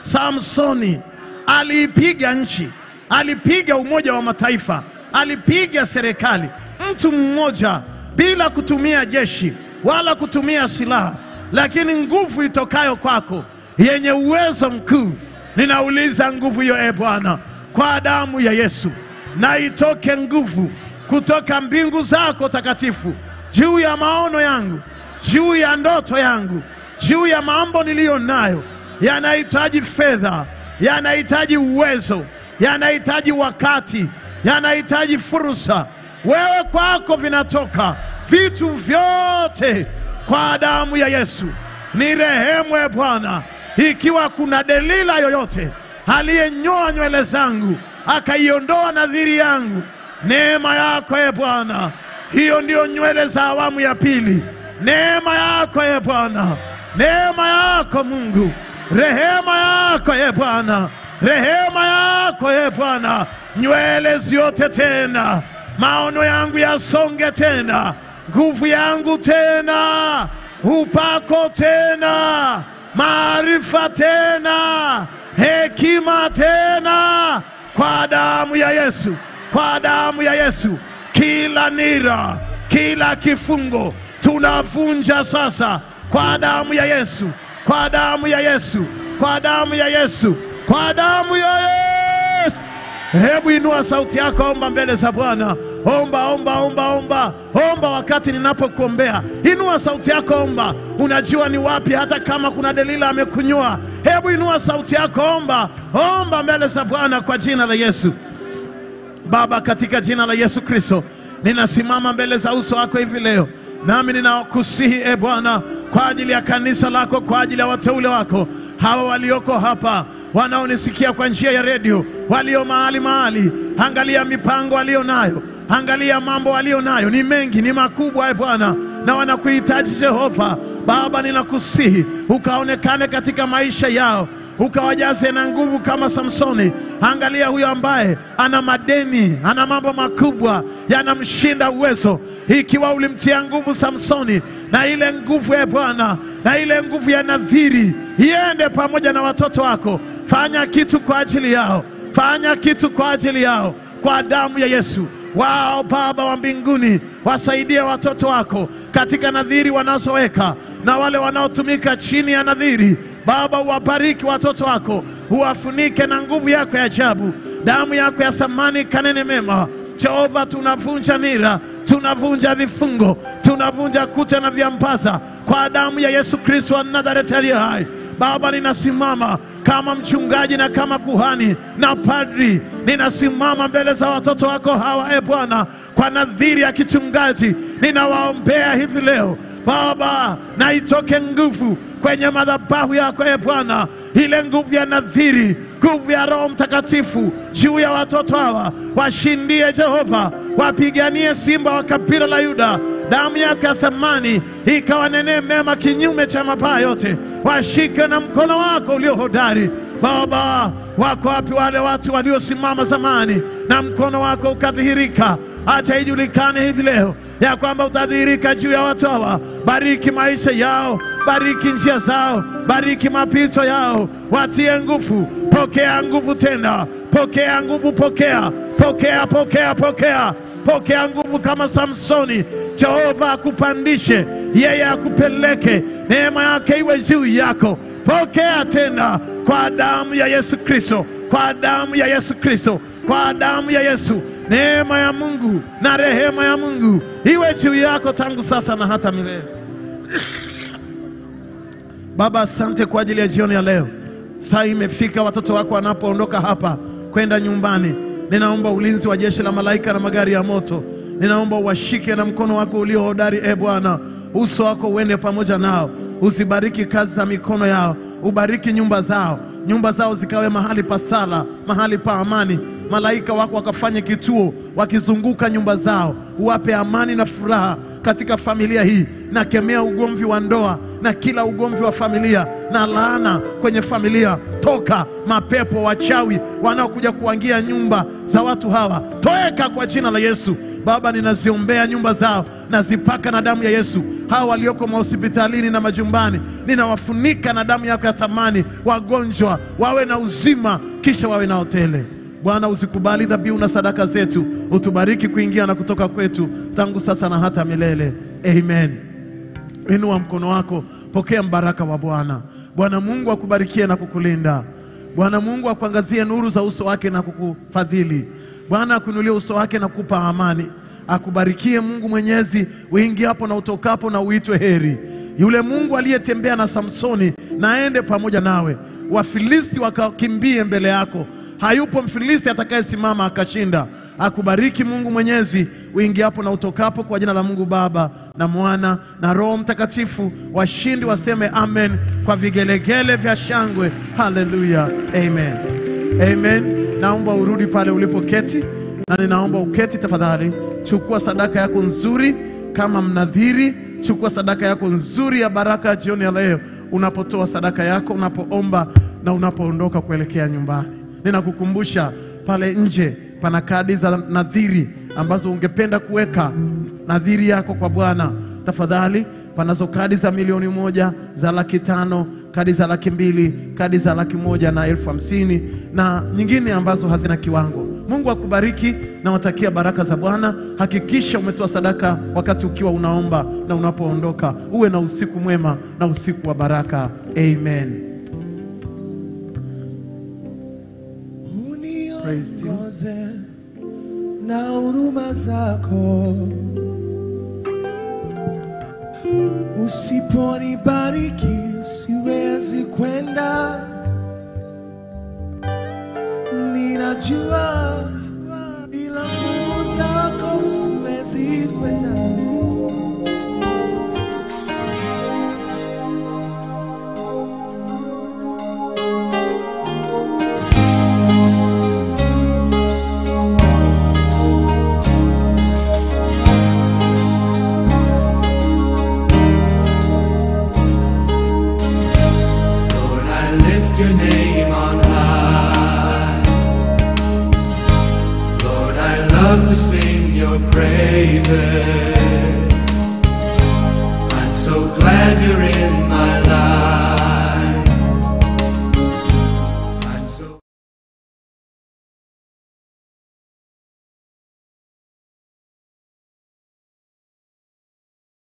Samsoni aliipiga nchi, alipiga Umoja wa Mataifa, alipiga serikali, mtu mmoja bila kutumia jeshi wala kutumia silaha, lakini nguvu itokayo kwako yenye uwezo mkuu, ninauliza nguvu hiyo, e Bwana, kwa damu ya Yesu, na itoke nguvu kutoka mbingu zako takatifu juu ya maono yangu, juu ya ndoto yangu, juu ya mambo niliyo nayo. Yanahitaji fedha, yanahitaji uwezo, yanahitaji wakati, yanahitaji fursa. Wewe kwako vinatoka vitu vyote kwa damu ya Yesu. Ni rehemu e Bwana, ikiwa kuna Delila yoyote aliyenyoa nywele zangu akaiondoa nadhiri yangu, neema yako e Bwana, hiyo ndiyo nywele za awamu ya pili. Neema yako e Bwana, neema yako Mungu, rehema yako e Bwana, rehema yako e Bwana, nywele ziote tena, maono yangu yasonge tena, nguvu yangu tena, upako tena, maarifa tena, hekima tena, kwa damu ya Yesu, kwa damu ya Yesu, kila nira, kila kifungo tunavunja sasa kwa damu ya Yesu, kwa damu ya Yesu, kwa damu ya Yesu, kwa damu ya Yesu. Hebu inua sauti yako, omba mbele za Bwana. Omba, omba, omba, omba, omba wakati ninapokuombea. Inua sauti yako, omba. Unajua ni wapi, hata kama kuna Delila amekunyua. Hebu inua sauti yako, omba, omba mbele za Bwana kwa jina la Yesu. Baba, katika jina la Yesu Kristo, ninasimama mbele za uso wako hivi leo, nami ninakusihi e Bwana, kwa ajili ya kanisa lako, kwa ajili ya wateule wako hawa walioko hapa, wanaonisikia kwa njia ya redio, walio mahali mahali. Angalia mipango walio nayo, angalia mambo walio nayo, ni mengi, ni makubwa e Bwana, na wanakuhitaji Jehova. Baba, ninakusihi ukaonekane katika maisha yao ukawajaze na nguvu kama Samsoni. Angalia huyo ambaye ana madeni, ana mambo makubwa yanamshinda uwezo. Ikiwa ulimtia nguvu Samsoni, na ile nguvu ya Bwana, na ile nguvu ya nadhiri iende pamoja na watoto wako. Fanya kitu kwa ajili yao, fanya kitu kwa ajili yao, kwa damu ya Yesu. Wao Baba wa mbinguni, wasaidie watoto wako katika nadhiri wanazoweka na wale wanaotumika chini ya nadhiri. Baba, uwabariki watoto wako, uwafunike na nguvu yako ya ajabu, damu yako ya thamani kanene mema. Jehova, tunavunja nira, tunavunja vifungo, tunavunja kuta na viambaza kwa damu ya Yesu Kristo wa Nazareti aliye hai. Baba, ninasimama kama mchungaji na kama kuhani na padri, ninasimama mbele za watoto wako hawa, e Bwana, kwa nadhiri ya kichungaji, ninawaombea hivi leo Baba, na itoke nguvu kwenye madhabahu yako e Bwana, ile nguvu ya nadhiri, nguvu ya Roho Mtakatifu juu ya watoto hawa, washindie Jehova, wapiganie simba wa kabila la Yuda. Damu yako ya thamani ikawanenee mema kinyume cha mabaya yote, washike na mkono wako ulio hodari. Baba, wako wapi wale watu waliosimama zamani na mkono wako ukadhihirika? Acha ijulikane hivi leo ya kwamba utadhihirika juu ya watu hawa. Bariki maisha yao, bariki njia zao, bariki mapito yao, watie nguvu. Pokea nguvu tena, pokea nguvu, pokea, pokea, pokea, pokea, pokea nguvu kama Samsoni. Jehova akupandishe, yeye akupeleke, neema yake iwe juu yako. Pokea tena kwa damu ya Yesu Kristo, kwa damu ya Yesu Kristo, kwa damu ya Yesu. Neema ya Mungu na rehema ya Mungu iwe juu yako tangu sasa na hata milele. Baba, asante kwa ajili ya jioni ya leo. Saa imefika, watoto wako wanapoondoka hapa kwenda nyumbani, ninaomba ulinzi wa jeshi la malaika na magari ya moto. Ninaomba uwashike na mkono wako ulio hodari, e Bwana, uso wako uende pamoja nao, uzibariki kazi za mikono yao, ubariki nyumba zao, nyumba zao zikawe mahali pa sala, mahali pa amani. Malaika wako wakafanye kituo, wakizunguka nyumba zao, uwape amani na furaha katika familia hii. Nakemea ugomvi wa ndoa na kila ugomvi wa familia na laana kwenye familia. Toka mapepo wachawi wanaokuja kuangia nyumba za watu hawa, toeka kwa jina la Yesu. Baba, ninaziombea nyumba zao, nazipaka na damu ya Yesu. Hawa walioko mahospitalini na majumbani, ninawafunika na damu yako ya thamani. Wagonjwa wawe na uzima, kisha wawe na hotele. Bwana, usikubali dhabihu na sadaka zetu, utubariki kuingia na kutoka kwetu tangu sasa na hata milele. Amen. Inua mkono wako, pokea mbaraka wa Bwana. Bwana Mungu akubarikie na kukulinda. Bwana Mungu akuangazie nuru za uso wake na kukufadhili. Bwana akuinulie uso wake na kukupa amani. Akubarikie Mungu Mwenyezi, uingiapo na utokapo, na uitwe heri. Yule Mungu aliyetembea na Samsoni na aende pamoja nawe. Wafilisti wakakimbie mbele yako. Hayupo Mfilisti atakayesimama akashinda. Akubariki Mungu Mwenyezi, uingiapo na utokapo, kwa jina la Mungu Baba na Mwana na Roho Mtakatifu. Washindi waseme amen kwa vigelegele vya shangwe. Haleluya, amen, amen. Naomba urudi pale ulipoketi, na ninaomba uketi tafadhali. Chukua sadaka yako nzuri kama mnadhiri, chukua sadaka yako nzuri ya baraka jioni ya leo, unapotoa sadaka yako, unapoomba na unapoondoka kuelekea nyumbani. Ninakukumbusha pale nje pana kadi za nadhiri ambazo ungependa kuweka nadhiri yako kwa Bwana. Tafadhali, panazo kadi za milioni moja, za laki tano, kadi za laki mbili, kadi za laki moja na elfu hamsini na nyingine ambazo hazina kiwango. Mungu akubariki na watakia baraka za Bwana. Hakikisha umetoa sadaka wakati ukiwa unaomba na unapoondoka. Uwe na usiku mwema na usiku wa baraka. Amen. Praise to you. uniongoze na huruma zako, usiponibariki siwezi kwenda. Ninajua bila nguvu zako siwezi kwenda. Lord, I lift your name on high. Lord, I love to sing your praises. I'm so glad you're in my life.